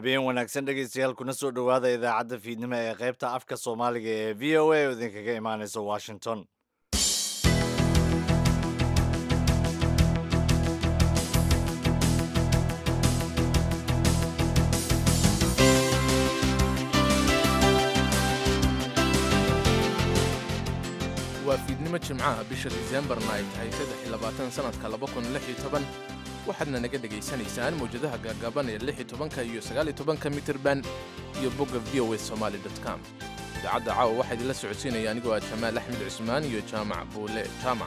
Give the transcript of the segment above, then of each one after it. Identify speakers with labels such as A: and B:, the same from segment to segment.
A: habeen wanaagsan dhegaystayaal kuna soo dhowaada idaacadda fiidnimo ee qaybta afka soomaaliga ee v o a oo idinkaga imaanaysa washington
B: waa fiidnimo jimcaha bisha diseembarna ay tahay saddex iyo labaatan sanadka laba kun lix iyo toban waxaadna naga dhegaysanaysaan mawjadaha gaagaaban ee lix iyo tobanka iyo sagaal iyo tobanka mitirban iyo bogga v o a somaali dot com idaacadda caawa waxaa idinla socodsiinaya anigoo ah jamaal axmed cusmaan iyo jaamac buule jaamac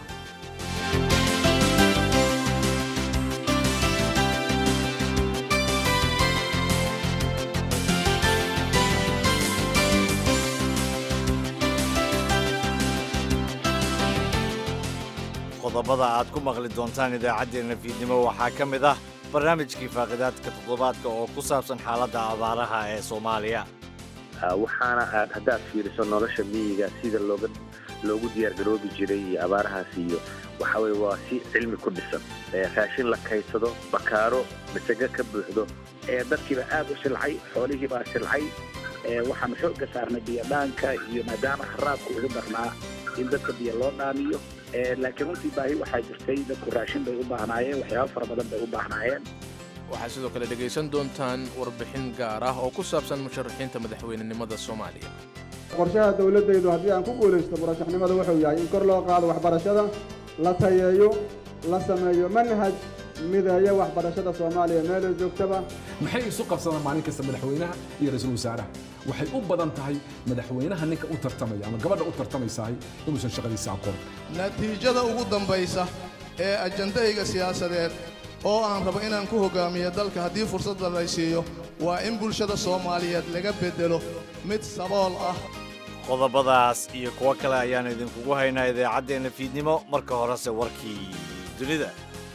A: qodobada aad ku maqli doontaan idaacaddeenna fiidnimo waxaa ka mid ah barnaamijkii faaqidaadka toddobaadka oo ku saabsan xaaladda abaaraha ee soomaaliya
C: waxaana aad haddaad fiiriso nolosha miyiga sida looga loogu diyaargaroobi jiray iyo abaarahaas iyo waxa weye waa si cilmi ku dhisan raashin la kaysado bakaaro masago ka buuxdo
D: dadkiiba aad u silcay xoolihiibaa silcay waxaan xooga saarnay biyodhaanka iyo maadaama haraabka ugu darnaa in dadka biyo loo dhaamiyo laakiin runtii baahi waxaa jirtay dadku raashin bay u baahnaayeen waxyaaba fara badan bay u baahnaayeen
B: waxaad sidoo kale dhegaysan doontaan warbixin gaar ah oo ku saabsan musharaxiinta madaxweynenimada soomaaliya
E: qorshaha dowladdaydu haddii aan ku guulaysto murashaxnimada wuxuu yahay in kor loo qaado waxbarashada la tayeeyo la sameeyo manhaj mideeya waxbarashada soomaaliya meelay joogtaba
F: maxay isu qabsadaan maalin kasta madaxweynaha iyo ra-iisul wasaaraha waxay u badan tahay madaxweynaha ninka u tartamaya ama gabadha u tartamaysahay inuusan shaqadiisa aqoon
G: natiijada ugu dambaysa ee ajandahayga siyaasadeed oo aan rabo inaan ku hoggaamiyo dalka haddii fursadda lay siiyo waa in bulshada soomaaliyeed laga beddelo mid sabool ah
A: qodobadaas iyo kuwo kale ayaan idinkugu haynaa idaacaddeenna fiidnimo marka horese warkii dunida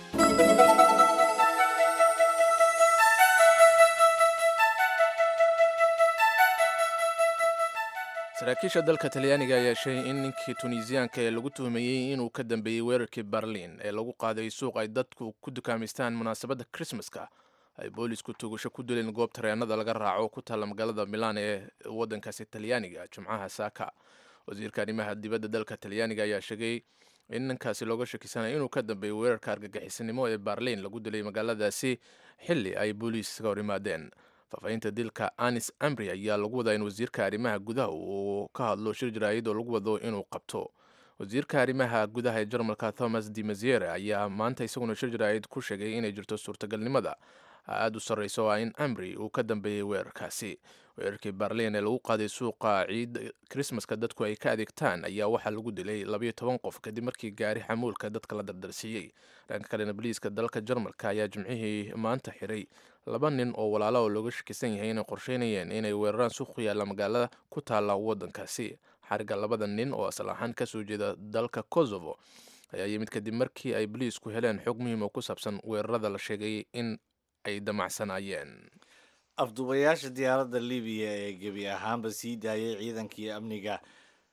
B: saraakiisha dalka talyaaniga ayaa sheegay in ninkii tunisiyaanka ee lagu tuhmayey inuu ka dambeeyey weerarkii berliin ee lagu qaaday suuq ay dadku ku dukaamaystaan munaasabadda krismaska ay boolisku tuugasho ku dileen goob tareenada laga raaco ku taalla magaalada milaan ee waddankaasi talyaaniga jimcaha saaka wasiirka arrimaha dibadda dalka talyaaniga ayaa sheegay in ninkaasi looga shakisanaya inuu ka dambeeyey weerarka argagixisanimo ee berliin lagu dilay magaaladaasi xilli ay booliiska hor yimaadeen faafahinta dilka anis amri ayaa lagu wadaa in wasiirka arrimaha gudaha uu ka hadlo shir jaraa'id oo lagu wado inuu qabto wasiirka arrimaha gudaha ee jarmalka thomas de maziere ayaa maanta isaguna shir jaraa'id ku sheegay inay jirto suurtagalnimada aada u sarreysa oo ah in amri uu ka dambeeyey weerarkaasi weerarkii berliin ee lagu qaaday suuqa ciid krismaska dadku ay ka adeegtaan ayaa waxaa lagu dilay labayo toban qof kadib markii gaari xamuulka dadka la dardarsiiyey dhanka kalena boliiska dalka jarmalka ayaa jimcihii maanta xiray laba nin oo walaala oo looga shakisan yahay inay qorsheynayeen inay weeraraan suuq ku yaalla magaalada ku taalla waddankaasi xariga labada nin oo asal ahaan kasoo jeeda dalka kosovo ayaa yimid kadib markii ay boliisku heleen xog muhiim oo ku saabsan weerarada la sheegay in ay damacsanaayeen
A: afduubayaasha diyaaradda libiya ee gebi ahaanba sii daayay ciidankii amniga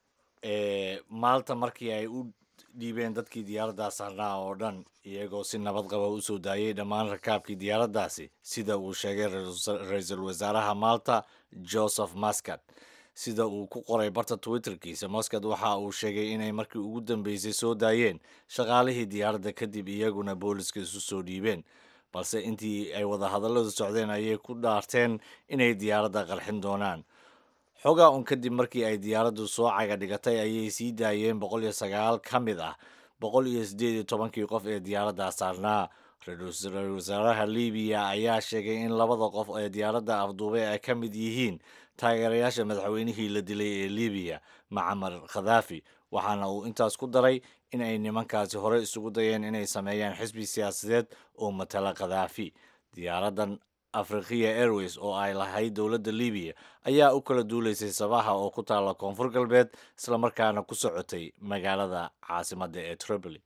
A: ee maalta markii ay u dhiibeen dadkii diyaaraddaas harnaa oo dhan iyagoo si nabad qaba u soo daayay dhammaan rakaabkii diyaaraddaasi sida uu sheegay ra-iisul wasaaraha maalta joseph mascad sida uu ku qoray barta twitterkiisa mascad waxa uu sheegay inay markii ugu dambeysay soo daayeen shaqaalihii diyaaradda kadib iyaguna booliska isu soo dhiibeen balse intii ay wadahadalladu socdeen ayay ku dhaarteen inay diyaaradda qarxin doonaan xogaa un kadib markii ay diyaaraddu soo caga dhigatay ayay sii daayeen boqol iyo sagaal ka mid ah boqol iyo siddeed iyo tobankii qof ee diyaaradda saarnaa ra-iisul wasaaraha libiya ayaa sheegay in labada qof ee diyaaradda afduubay ay ka mid yihiin taageerayaasha madaxweynihii la dilay ee libiya macamar khadaafi waxaana uu intaas ku daray in ay nimankaasi hore isugu dayeen inay sameeyaan xisbi siyaasadeed oo matala khadaafi diyaaraddan afrikiya airways oo ay lahayd dowladda libiya ayaa u kala duulaysay sabaha oo ku taalla koonfur galbeed islamarkaana ku socotay magaalada caasimadda ee tripoli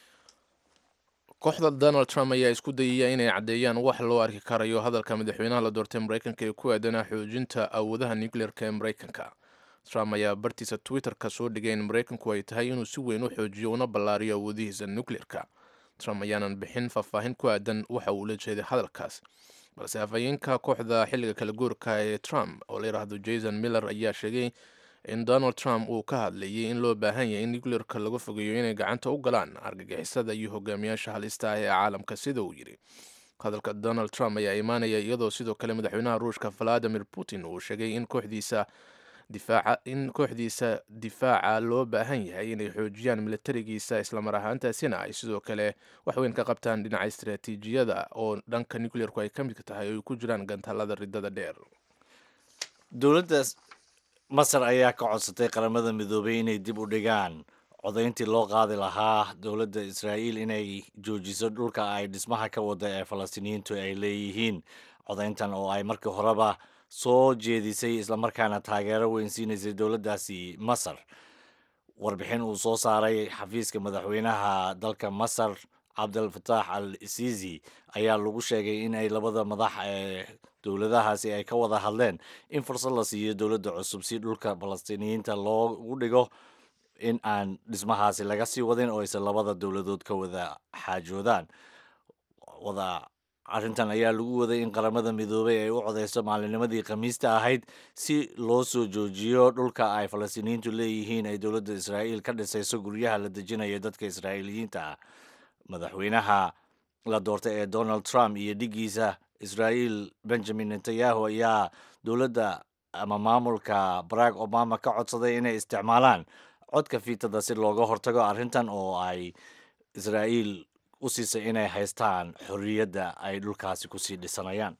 B: kooxda donald trump ayaa isku dayaya inay caddeeyaan wax loo arki karayo hadalka madaxweynaha la doortay maraykanka ee ku aadanaa xoojinta awoodaha nucleerka ee maraykanka trump ayaa bartiisa twitter-ka soo dhigay in maraykanku ay tahay inuu si weyn u xoojiyo una ballaariyo awoodihiisa nucleerka trump ayaanan bixin faahfaahin ku aadan waxa uu la jeeday hadalkaas balse afhayeenka kooxda xilliga kala guurka ee trump oo la yidhaahdo jason miller ayaa sheegay in donald trump uu ka hadlayay in loo baahan yahay in nucleerka laga fogeeyo inay gacanta u galaan argagixisada iyo hogaamiyaasha halista ah ee caalamka sida uu yidhi hadalka donald trump ayaa imaanaya iyadoo sidoo kale madaxweynaha ruushka valadimir putin uu sheegay in kooxdiisa difaaca in kooxdiisa difaaca loo baahan yahay inay xoojiyaan milatarigiisa islamar ahaantaasina ay sidoo kale waxweyn ka qabtaan dhinaca istaraatiijiyada oo dhanka nucleerku ay ka mid tahay oo ay ku jiraan gantaalada ridada dheer
A: dowladda masar ayaa ka codsatay qaramada midoobay inay dib u dhigaan codayntii loo qaadi lahaa dowladda israa'iil inay joojiso dhulka ay dhismaha ka wada ee falastiiniyiintu ay leeyihiin codayntan oo ay markii horeba soo jeedisay islamarkaana taageero weyn siinaysay dowladdaasi masar warbixin uu soo saaray xafiiska madaxweynaha dalka masar cabdel fataax al siisi ayaa lagu sheegay in ay labada madax ee dowladahaasi ay ka wada hadleen in fursad la siiyo dowladda cusub si dhulka falastiiniyiinta loogu dhigo in aan dhismahaasi laga sii wadin oo aysan labada dowladood ka wada xaajoodaan wada arrintan ayaa lagu waday in qaramada midoobay ay u codeyso maalinimadii khamiista ahayd si loo soo joojiyo dhulka ay falastiiniyiintu leeyihiin ay dowladda israa'iil ka dhisayso guryaha la dejinayo dadka israa'iiliyiinta ah madaxweynaha la doortay ee donald trump iyo dhigiisa israa'iil benjamin netanyahu ayaa dowladda ama maamulka barack obama ka codsaday inay isticmaalaan codka fiitada si looga hortago arrintan oo ay israa'iil u siisay inay haystaan xorriyadda ay dhulkaasi kusii dhisanayaan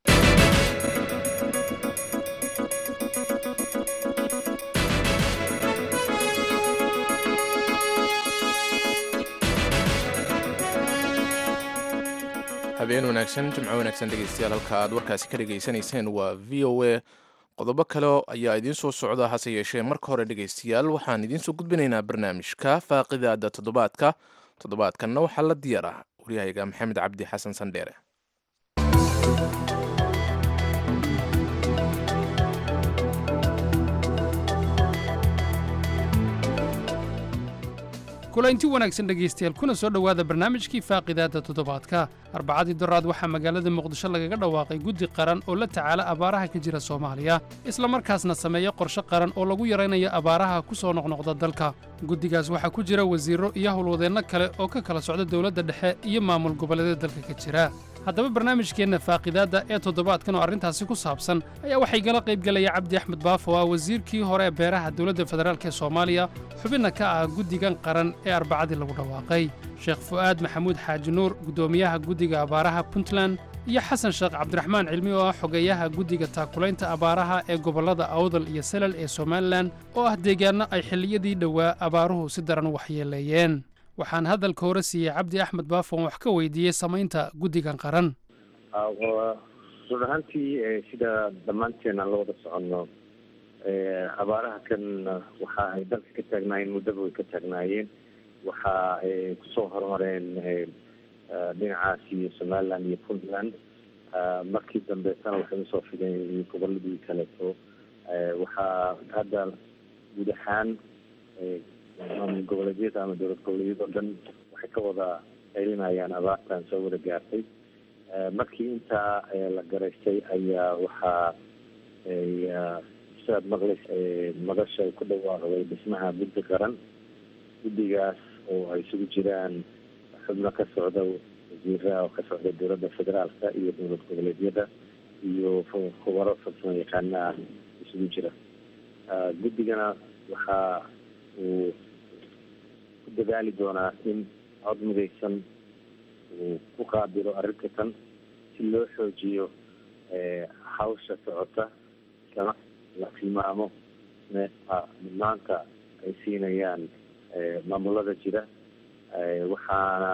B: habeen wanaagsan jimco wanaagsan dhegeystayaal halka aad warkaasi ka dhegaysanayseen waa v o a qodobo kale ayaa idiin soo socda hase yeeshee marka hore dhegeystayaal waxaan idiinsoo gudbinaynaa barnaamijka faaqidaada toddobaadka toddobaadkanna waxaa la diyaar ah waryahayaga maxamed cabdi xasan sandheere
H: kulanti wanaagsan dhegaystayaal kuna soo dhowaada barnaamijkii faaqidaadda toddobaadka arbacadii doraad waxaa magaalada muqdisho lagaga dhawaaqay guddi qaran oo la tacaala abaaraha ka jira soomaaliya islamarkaasna sameeya qorshe qaran oo lagu yaraynayo abaaraha ku soo noqnoqda dalka guddigaas waxaa ku jira wasiirro iyo howlwadeenno kale oo ka kala socda dowladda dhexe iyo maamul goboleedyada dalka ka jira haddaba barnaamijkeenna faaqidaadda ee toddobaadkan oo arrintaasi ku saabsan ayaa waxay gala qaybgelaya cabdi axmed baafo ah wasiirkii hore ee beeraha dowladda federaalk ee soomaaliya xubinna ka ah guddigan qaran ee arbacadii lagu dhawaaqay sheekh fu'aad maxamuud xaaji nuur guddoomiyaha guddiga abaaraha puntland iyo xasan sheekh cabdiraxmaan cilmi oo ah xogeeyaha guddiga taakulaynta abaaraha ee gobollada awdal iyo salal ee somalilan oo ah deegaanno ay xilliyadii dhowaa abaaruhu si daran waxyeeleeyeen waxaan hadalka hore siiyey cabdi axmed baafon wax ka weydiiyey samaynta guddigan qaran
C: run ahaantii sida dhammaanteen aan la wada soconno abaaraha kan waxa ay dalka ka taagnaayeen muddaba way ka taagnaayeen waxa ay kusoo horumareen dhinacaas iyo somaliland iyo puntland markii dambeetana waxay usoo fideen goboladii kaleeto waxaa hadda guud ahaan maamul goboleedyada ama dowlad goboleedyada o dhan waxay ka wada celinayaan abaartan soo wada gaartay markii intaa la garaystay ayaa waxaa sidaad maqlays madasha ay ku dhawaaqday dhismaha guddi qaran guddigaas oo ay isugu jiraan xubno ka socda wasiiraha oo ka socda dowladda federaalka iyo dowlad goboleedyada iyo khubaro farsamo yaqaana ah isugu jira guddigana waxaa uu ku dadaali doonaa in cod midaysan uu ku qaabilo arrinta tan si loo xoojiyo hawsha socota islama la tilmaamo maanta ay siinayaan maamulada jira waxaana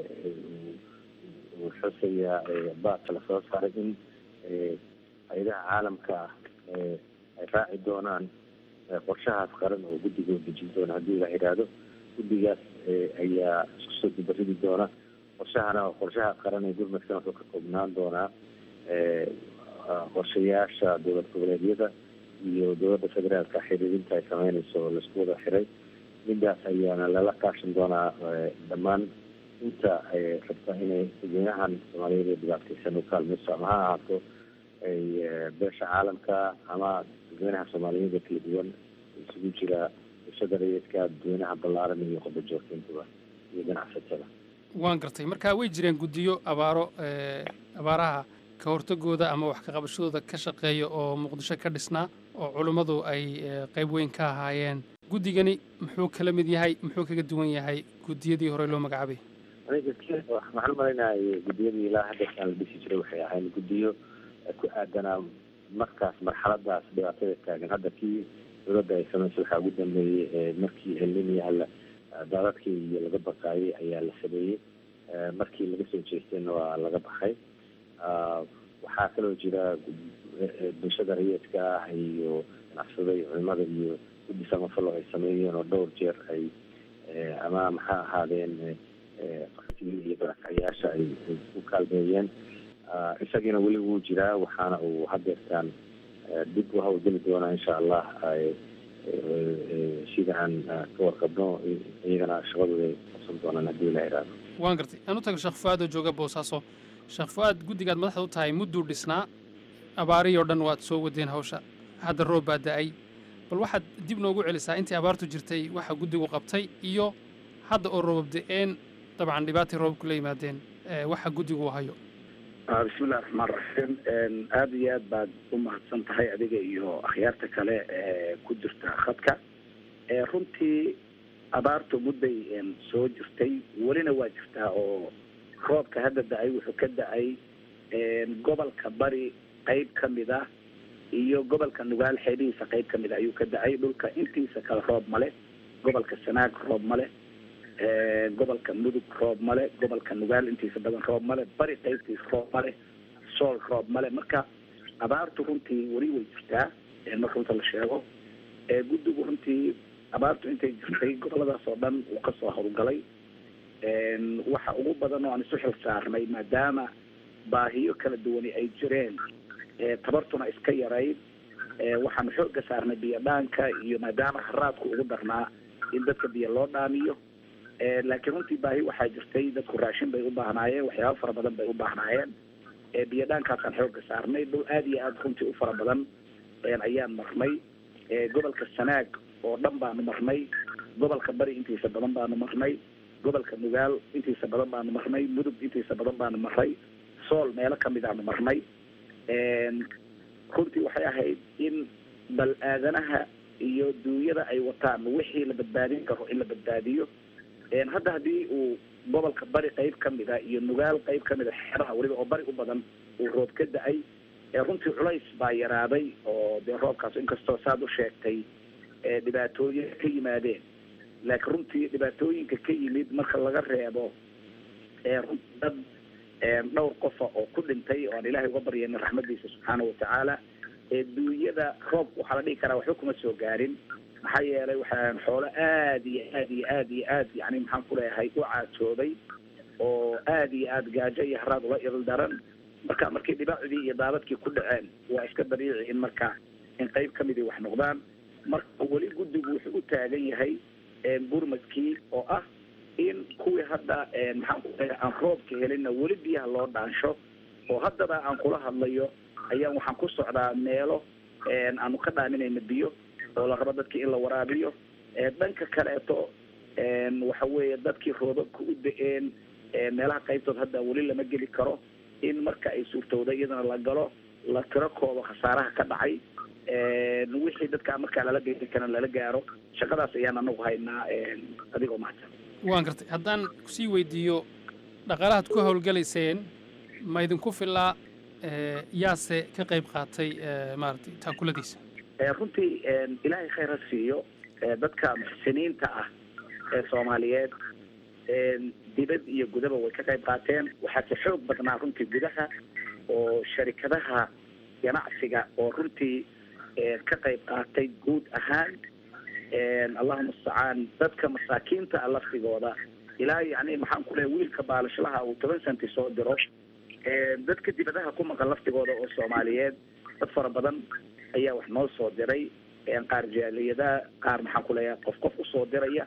C: uu xusayaa baadka lasoo saaray in hay-adaha caalamka ah ay raaci doonaan qorshahaas qaran oo guddiga u dejin doona haddii la idhaahdo guddigaas ayaa isku soo dubaridi doona qorshahana qorshaha qaran ee gurmadkan wuxuu ka koobnaan doonaa qorshayaasha dowlad goboleedyada iyo dowladda federaalka xiriirinta ay sameynayso oo laisku wada xiray midaas ayaana lala kaashan doonaa dhammaan inta rabta inay dadweynahan soomaaliyeed ee dhibaataysan u kaalmayso ama ha ahaato ay beesha caalamka ama dadweynaha soomaaliyeed ee kala duwan isugu jira bulshada rayidka dadweynaha ballaaran iyo qodob joogtayntaba iyo ganacsatada
H: waan gartay marka way jireen guddiyo abaaro abaaraha ka hortagooda ama wax ka qabashadooda ka shaqeeya oo muqdisho ka dhisnaa oo culummadu ay qayb weyn ka ahaayeen guddigani muxuu kala mid yahay muxuu kaga duwan yahay guddiyadii hore loo magacaabay
C: aniga waxaan umalaynayay guddiyadii ilaa haddeerkaan la dhisi jiray waxay ahayn guddiyo ku aadanaa markaas marxaladaas dhibaatada taagan hadda kii dowladda ay samaysay waxaa ugu dambeeyey markii eliniyaha la daadadkii iyo laga baqaayay ayaa la sameeyey markii laga soo jeestayna waa laga baxay waxaa kaloo jira bulshada rayidka ah iyo ganacsada iyo culimada iyo guddi samafalo ay sameeyeen oo dhowr jeer ay ama maxaa ahaadeen qaxootiga iyo barakacayaasha ay ku kaalmeeyeen isagiina weli wuu jiraa waxaana uu hadeertaan dib u hawlgeli doonaa insha allah sida aan ka warqabno iyagana shaqadooda ay qabsan doonaan haddii la iraado
H: waan gartay aan u tago sheekh fu-aad oo jooga boosaaso sheekh fu-aad guddigaad madaxda u tahay mudduu dhisnaa abaarihii oo dhan waad soo wadeen hawsha hadda roob baa da-ay bal waxaad dib noogu celisaa intii abaartu jirtay waxa guddigu qabtay iyo hadda oo roobab da-een dabcan dhibaatay roobabku la yimaadeen waxa guddigu hayo
D: bismillahi raxmaan raxiim aada iyo aad baad u mahadsan tahay adiga iyo akhyaarta kale ee ku jirta khadka runtii abaartu mudday soo jirtay welina waa jirtaa oo roobka hadda da-ay wuxuu ka da-ay gobolka bari qeyb ka mid ah iyo gobolka nugaal xeebihiisa qeyb ka mid ah ayuu ka da-ay dhulka intiisa kale roob male gobolka sanaag roob male gobolka mudug roob male gobolka nugaal intiisa badan roob male bari qeybtiisa roob male sool roob male marka abaartu runtii weli way jirtaa marka runta la sheego guddigu runtii abaartu intay jirtay goboladaas oo dhan uu kasoo howlgalay waxa ugu badan oo aan isu xil saarnay maadaama baahiyo kala duwani ay jireen tabartuna iska yarayd waxaanu xooga saarnay biyo dhaanka iyo maadaama haraadku ugu darnaa in dadka biyo loo dhaamiyo laakiin runtii baahi waxaa jirtay dadku raashin bay u baahnaayeen waxyaaba fara badan bay u baahnaayeen biyo dhaankaasaan xooga saarnay dhul aada iyo aada runtii u fara badan ayaan marnay gobolka sanaag oo dhan baanu marnay gobolka bari intiisa badan baanu marnay gobolka nugaal intiisa badan baanu marnay mudug intiisa badan baanu marnay sool meelo kamid aanu marnay runtii waxay ahayd in bal aadanaha iyo duunyada ay wataan wixii la badbaadin karo in la badbaadiyo hadda haddii uu gobolka bari qeyb kamid a iyo nugaal qeyb kamid a xeeraha weliba oo bari u badan uu roob ka da-ay runtii culays baa yaraaday oo dee roobkaas inkastoo saad u sheegtay dhibaatooyin ka yimaadeen laakiin runtii dhibaatooyinka ka yimid marka laga reebo runtii dad dhowr qofa oo ku dhintay oo aan ilaahay uga baryaynin raxmadiisa subxaana watacaala duunyada roobka waxaa la dhihi karaa waxba kuma soo gaarin maxaa yeelay waxaan xoolo aad iyo aad iyo aad iyo aad yani maxaan ku leeyahay u caajooday oo aad iyo aad gaajo iyo haraad ula il daran marka markii dhibaacdii iyo daadadkii ku dhaceen waa iska dabiici in marka in qeyb kamidii wax noqdaan marka weli guddigu wuxuu u taagan yahay gurmadkii oo ah in kuwii hadda maxaan ku leeyahay aan roobka helinna weli biyaha loo dhaansho oo haddaba aan kula hadlayo ayaan waxaan ku socdaa meelo aanu ka dhaaminayna biyo oo la rabo dadkii in la waraabiyo dhanka kaleeto waxa weeye dadkii roobabka u da-een meelaha qaybtood hadda weli lama geli karo in marka ay suurtowda iyadana la galo la tiro koobo khasaaraha ka dhacay wixii dadkaa markaa lala geeri karan lala gaaro shaqadaas ayaan anagu haynaa adigoo mahadsan
H: waan gartay haddaan kusii weydiiyo dhaqaalahaad ku howlgalayseen ma idinku filaa yaase ka qayb qaatay maaragtay taakuladiisa
D: runtii ilaahay khayr ha siiyo dadka muxsiniinta ah ee soomaaliyeed dibad iyo gudaba way ka qayb qaateen waxaa ka xoog badnaa runtii gudaha oo sharikadaha ganacsiga oo runtii ka qayb qaatay guud ahaan allahuma mustacaan dadka masaakiinta ah laftigooda ilaa yani maxaan ku leeya wiilka baalashlaha uu toban senti soo diro dadka dibadaha ku maqan laftigooda oo soomaaliyeed dad fara badan ayaa wax noo soo diray qaar jaaliyada qaar maxaan ku leeyahay qof qof usoo diraya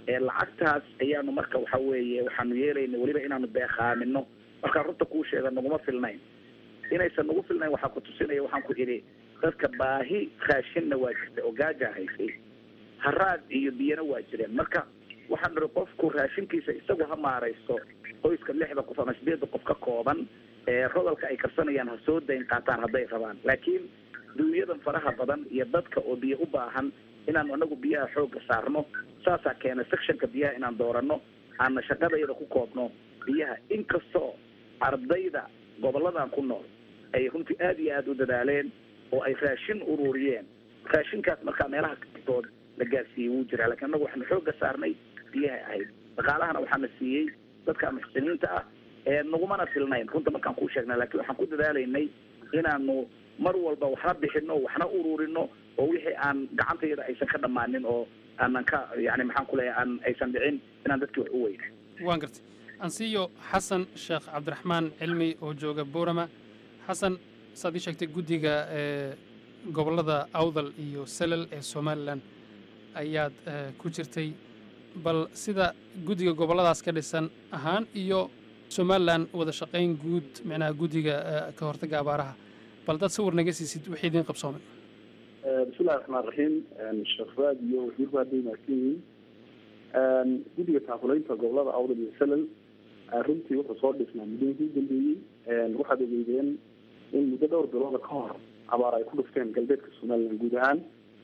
D: lacagtaas ayaanu marka waxa weeye waxaanu yeelayna weliba inaanu beeqaamino markaan runta kuu sheega naguma filnayn inaysan nagu filnayn waxaa ku tusinaya waxaan ku idhi dadka baahi raashinna waa jirta oo gaajaa haysay haraad iyo biyana waa jireen marka waxaan niri qofku raashinkiisa isagu ha maaraysto qoyska lixda qof ama sideedda qof ka kooban ee rodolka ay karsanayaan ha soo dayn qaataan hadday rabaan laakiin duunyadan faraha badan iyo dadka oo biyo u baahan inaanu anagu biyaha xoogga saarno saasaa keena sectionka biyaha inaan doorano aana shaqadayada ku koobno biyaha inkastoo ardayda goboladan ku nool ay runtii aad iyo aada u dadaaleen oo ay raashin ururiyeen raashinkaas markaa meelaha kastood la gaarsiiyey wuu jiraa lakiin annagu waxaanu xoogga saarnay biyaha ahayd dhaqaalahana waxaana siiyey dadka muxsiniinta ah ee nagumana filnayn runta markaan kuu sheegnay lakiin waxaan ku dadaalaynay inaanu mar walba waxna bixino waxna ururino oo wixii aan gacantayada aysan ka dhammaanin oo aanan ka yani maxaan ku leeyahay aan aysan dhicin inaan dadkii wax u weyna
H: waan gartay ansiyo xasan sheekh cabdiraxmaan cilmi oo jooga boorama xasan saad ii sheegtay guddiga ee gobollada awdal iyo salal ee somalilan ayaad ku jirtay bal sida guddiga gobolladaas ka dhisan ahaan iyo somalilan wada shaqayn guud micnaha guddiga ka hortagga abaaraha bal dad sawir naga siisid wixii idiin qabsoomay
I: bismillahi raxmaan raxiim sheekh fuaad iyo wasiirku hadday mahadsan yihiin guddiga taakulaynta gobolada awdal iyo salal runtii wuxuu soo dhisnaa muddooyinkii u dambeeyey waxaad ogeydeen in muddo dhowr bilooda ka hor abaar ay ku dhufteen galbeedka somalilan guud ahaan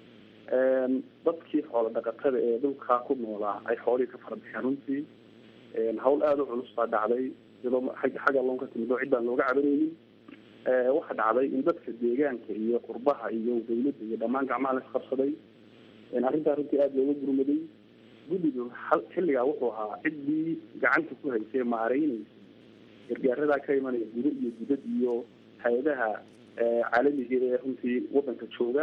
I: dadkii xoolo dhaqatada ee dhulkaa ku noolaa ay xoolihii ka fara baxeen runtii hawl aada u culus baa dhacday iyadoo xagga loon ka timid oo cid baan looga cabanaynin waxa dhacday in dadka deegaanka iyo qurbaha iyo dawladda iyo dhammaan gacmaha la isqabsaday arrintaa runtii aada looga gurmaday guddigu xilligaa wuxuu ahaa ciddii gacanta ku haysay maareyneysay gargaaradaa ka imanaya gudo iyo gudad iyo hay-adaha caalamiga ee runtii wadanka jooga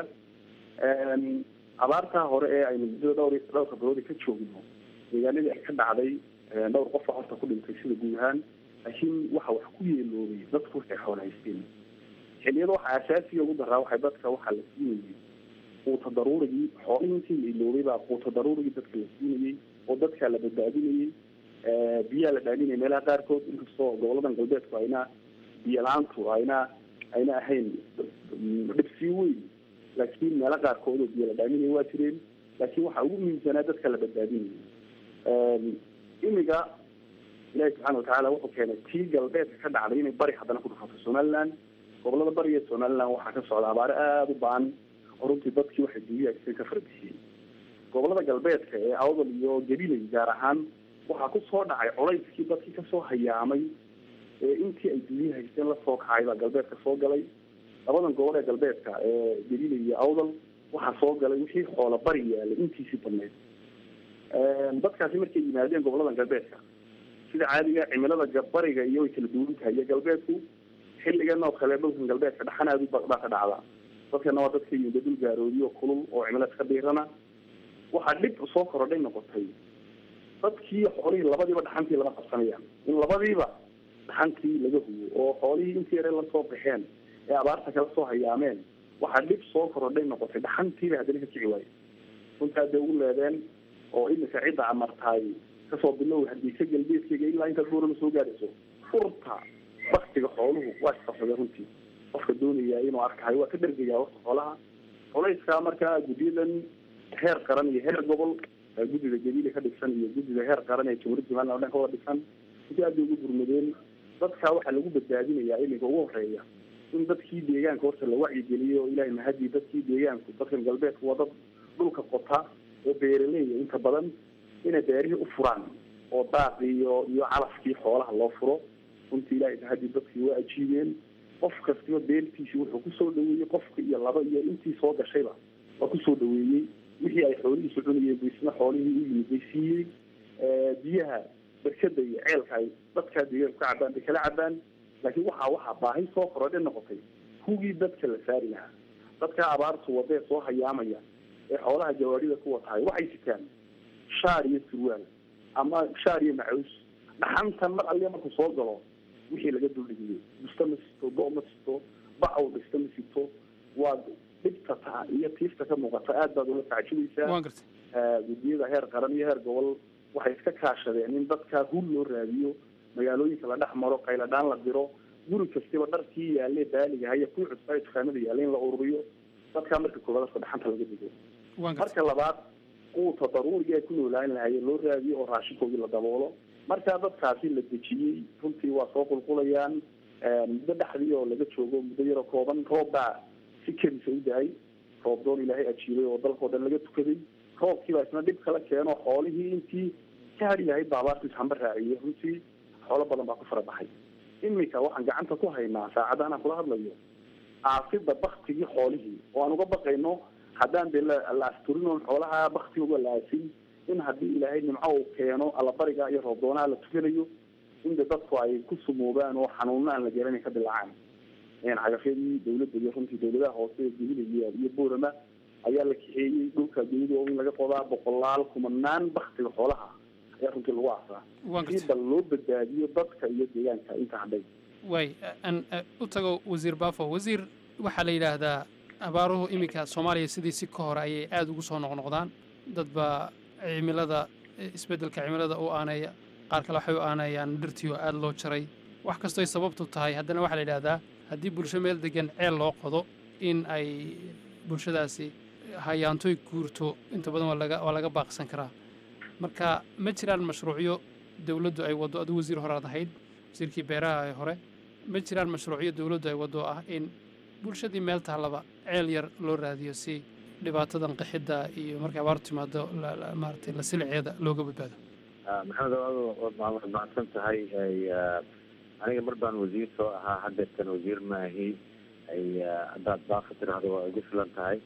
I: abaartaa hore ee aynu muddada dhowr dhowrka biloodi ka joogno deegaanadii ay ka dhacday dhowr qofa horta ku dhintay sida guud ahaan laakiin waxa wax ku yeeloobay dadku waxay xoolo haysteen xilliyada waxa asaasiga ugu daraa waxay dadka waxaa la siinayay quuta daruurigii xoolihii intii la iloobay baa quuta daruurigii dadka la siinayey oo dadka la badbaadinayay biyaha la dhaaminaya meelaha qaarkood inkastoo goboladan galbeedku ayna biyo la-aantu ayna ayna ahayn dhibsii weyn laakiin meelo qaarkood oo biyo la dhaaminaya waa jireen laakiin waxaa ugu muhiimsanaa dadka la badbaadinayay imiga ilaahi subxaana watacaala wuxuu keenay tii galbeedka ka dhacday inay bari haddana ku dhufato somaliland gobolada bariga somaliland waxaa ka socda abaare aada u baan oo runtii dadkii waxay duuyahaysay ka farbixiyey gobolada galbeedka ee awdal iyo gabiley gaar ahaan waxaa kusoo dhacay colayskii dadkii kasoo hayaamay ee intii ay duuya haysteen lasoo kacay baa galbeedka soo galay labadan gobol ee galbeedka ee gabiley iyo awdal waxaa soo galay wixii xoola bari yaalay intiisii badneyd dadkaasi markay yimaadeen goboladan galbeedka sida caadiga cimilada bariga iyo way kala duwan tahay iyo galbeedku xilligan oo kale dhulkan galbeedka dhaxan aada u baa ka dhacda dadkana waa dadka yimida dul gaaroodiyo kulul oo cimilo iska dhiirana waxaa dhib soo korodhay noqotay dadkii xoolihii labadiiba dhaxantii lama qabsanayaan in labadiiba dhaxantii laga hubo oo xoolihii intii yare lasoo baxeen ee abaarta kala soo hayaameen waxaa dhib soo korodhay noqotay dhaxantiiba haddana ka kici waayo runtaa dee ugu leedeen oo imika cidda amartaay kasoo bilow hadiisa galbeedkeyga ilaa intaad buurama soo gaadhayso furta baktiga xooluhu waa isqabsadeen runtii qofka doonaya inuu arkayo waa ka dhergaya horta xoolaha culayskaa markaa guddiyadan heer qaran iyo heer gobol guddida gabiile ka dhigsan iyo guddida heer qaran ee jamhuuriyadda somaliland o dhan ka wada dhigsan intii aad bay ugu gurmadeen dadkaa waxaa lagu badbaadinayaa iminka ugu horeeya in dadkii deegaanka horta la wacyigeliyo o ilahay mahadii dadkii deegaanku dadkan galbeedku waa dad dhulka qota oo beeraleeya inta badan inay beerihii u furaan oo daaqi iyo iyo calafkii xoolaha loo furo runtii ilahay mahadii dadkii waa ajiibeen qof kastiba beertiisi wuxuu kusoo dhaweeyey qofka iyo laba iyo intii soo gashayba waa kusoo dhaweeyey wixii ay xoolihiisu cunayeen buisna xoolihii u yimid bay siiyey biyaha berkada iyo ceelka ay dadkaa deegaanku ka cabaan bay kala cabaan laakiin waxaa waxaa baahi soo korodhe noqotay hugii dadka la saari lahaa dadkaa abaartu wadee soo hayaamaya ee xoolaha jawaarida ku watahay waxay sitaan shaar iyo surwaal ama shaar iyo macaws dhaxantan mar allia markuu soo galo wixii laga duldhigiyo busta ma sito do ma sito bacow dhista ma sito waa dhibta taa iyo tiifta ka muuqata aad baad ula tacajubaysaa guddiyada heer qaran iyo heer gobol waxay iska kaashadeen in dadka hul loo raadiyo magaalooyinka la dhex maro qayladhaan la diro guri kastiba dharkii yaale baaliga haya kuwii cusbaa dukaamada yaale in la ururiyo dadkaa marka koobaad dadka dhaxanta laga digo marka labaad quuta daruuriga ay ku noolaan lahaayeen loo raadiyo oo raashinkoodii la daboolo markaa dadkaasi la dejiyey runtii waa soo qulqulayaan muddo dhexdii oo laga joogo muddo yaroo kooban roob baa si kedisa u dahay roob doon ilaahay ajiibay oo dalkao dhan laga tukaday roobkii baa isna dhib kala keeno xoolihii intii ka hari lahayd baa abaartu ishamba raaciyey runtii xoolo badan baa ku fara baxay imika waxaan gacanta ku haynaa saacadda anaan kula hadlayo aasida baktigii xoolihii oo aan uga baqayno haddaan dee la asturin oon xoolaha baktigooga la aasin in haddii ilaahay nimco uu keeno allabariga iyo roobdoonaha la tukanayo in de dadku ay ku sumoobaan oo xanuuno aan la garanay ka dilaacaan cagafyadii dawladda iyo runtii dawladaha hoose ee dunida iyo boorama ayaa la kaxeeyey dhulka dunida oo in laga qodaa boqolaal kumanaan baktiga xoolaha ayaa runtii lagu aasaa si bal loo badbaadiyo dadka iyo deegaanka inta hadhay
H: way aan u tago wasiir baafo wasiir waxaa la yidhaahdaa abaaruhu iminka soomaaliya sidiisi ka hore ayay aada ugu soo noqnoqdaan dad baa cimilada isbeddelka cimilada u aaneeya qaar kale waxay u aaneeyaan dhirtii oo aada loo jaray wax kastoy sababtu tahay haddana waxaa la yidhahdaa haddii bulsho meel degan ceel loo qodo in ay bulshadaasi hayaantoy guurto inta badan waa laga waa laga baaqsan karaa marka ma jiraan mashruucyo dowladdu ay waddo adigu wasiir hore aad ahayd wasiirkii beeraha ee hore ma jiraan mashruucyo dowladdu ay waddo ah in bulshadii meel taallaba ceel yar loo raadiyo si dhibaatadan qixidda iyo markay abaar timaado maaragtay la siliceeda looga badbaado
C: maxamed waad mahadsan tahay aniga mar baan wasiir soo ahaa haddeertan wasiir maahi haddaad baafa tiraahdo waa igu filan tahay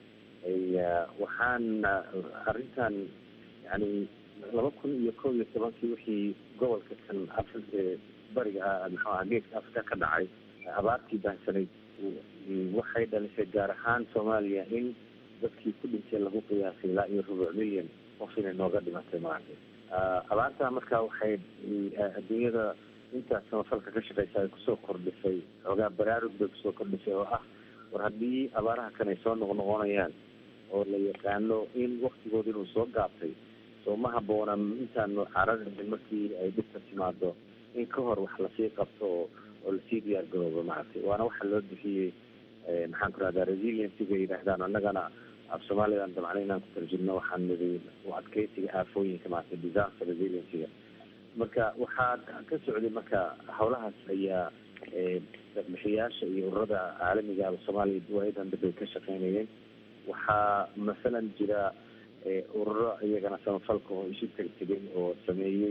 C: waxaan arrintan yani laba kun iyo kow iyo tobankii wixii gobolka kan afri bariga muxuu aha geeska afrika ka dhacay abaartii baahsanayd waxay dhalisay gaar ahaan soomaaliya in dadkii ku dhintay lagu qiyaasay ilaa iyo rubuc milyan qof inay nooga dhimatay maaragtay abaartaa marka waxay adduunyada intaas samafalka ka shaqeysa ay kusoo kordhisay xoogaa baraarug bay kusoo kordhisay oo ah war haddii abaaraha kan ay soo noqnoqonayaan oo la yaqaano in waktigooda inuu soo gaabtay soo ma habboona intaanu cararayn markii ay dhibka timaado in ka hor wax lasii qabto oo oo lasii diyaar garoobo maaragtay waana waxa loo bixiyey maxaan ku rahdaa resiliencyga yidhaahdaan annagana af soomaalidan dabcan inaan ku tarjumno waxaan nidi u adkeysiga aafooyinka maaragtay disaster resiliencyga marka waxaa ka socday marka howlahaas ayaa bixiyaasha iyo ururada caalamiga ah soomaaliya waayadan dambay ka shaqeynayeen waxaa masalan jira ururo iyagana samafalka oo isu tegtegay oo sameeyey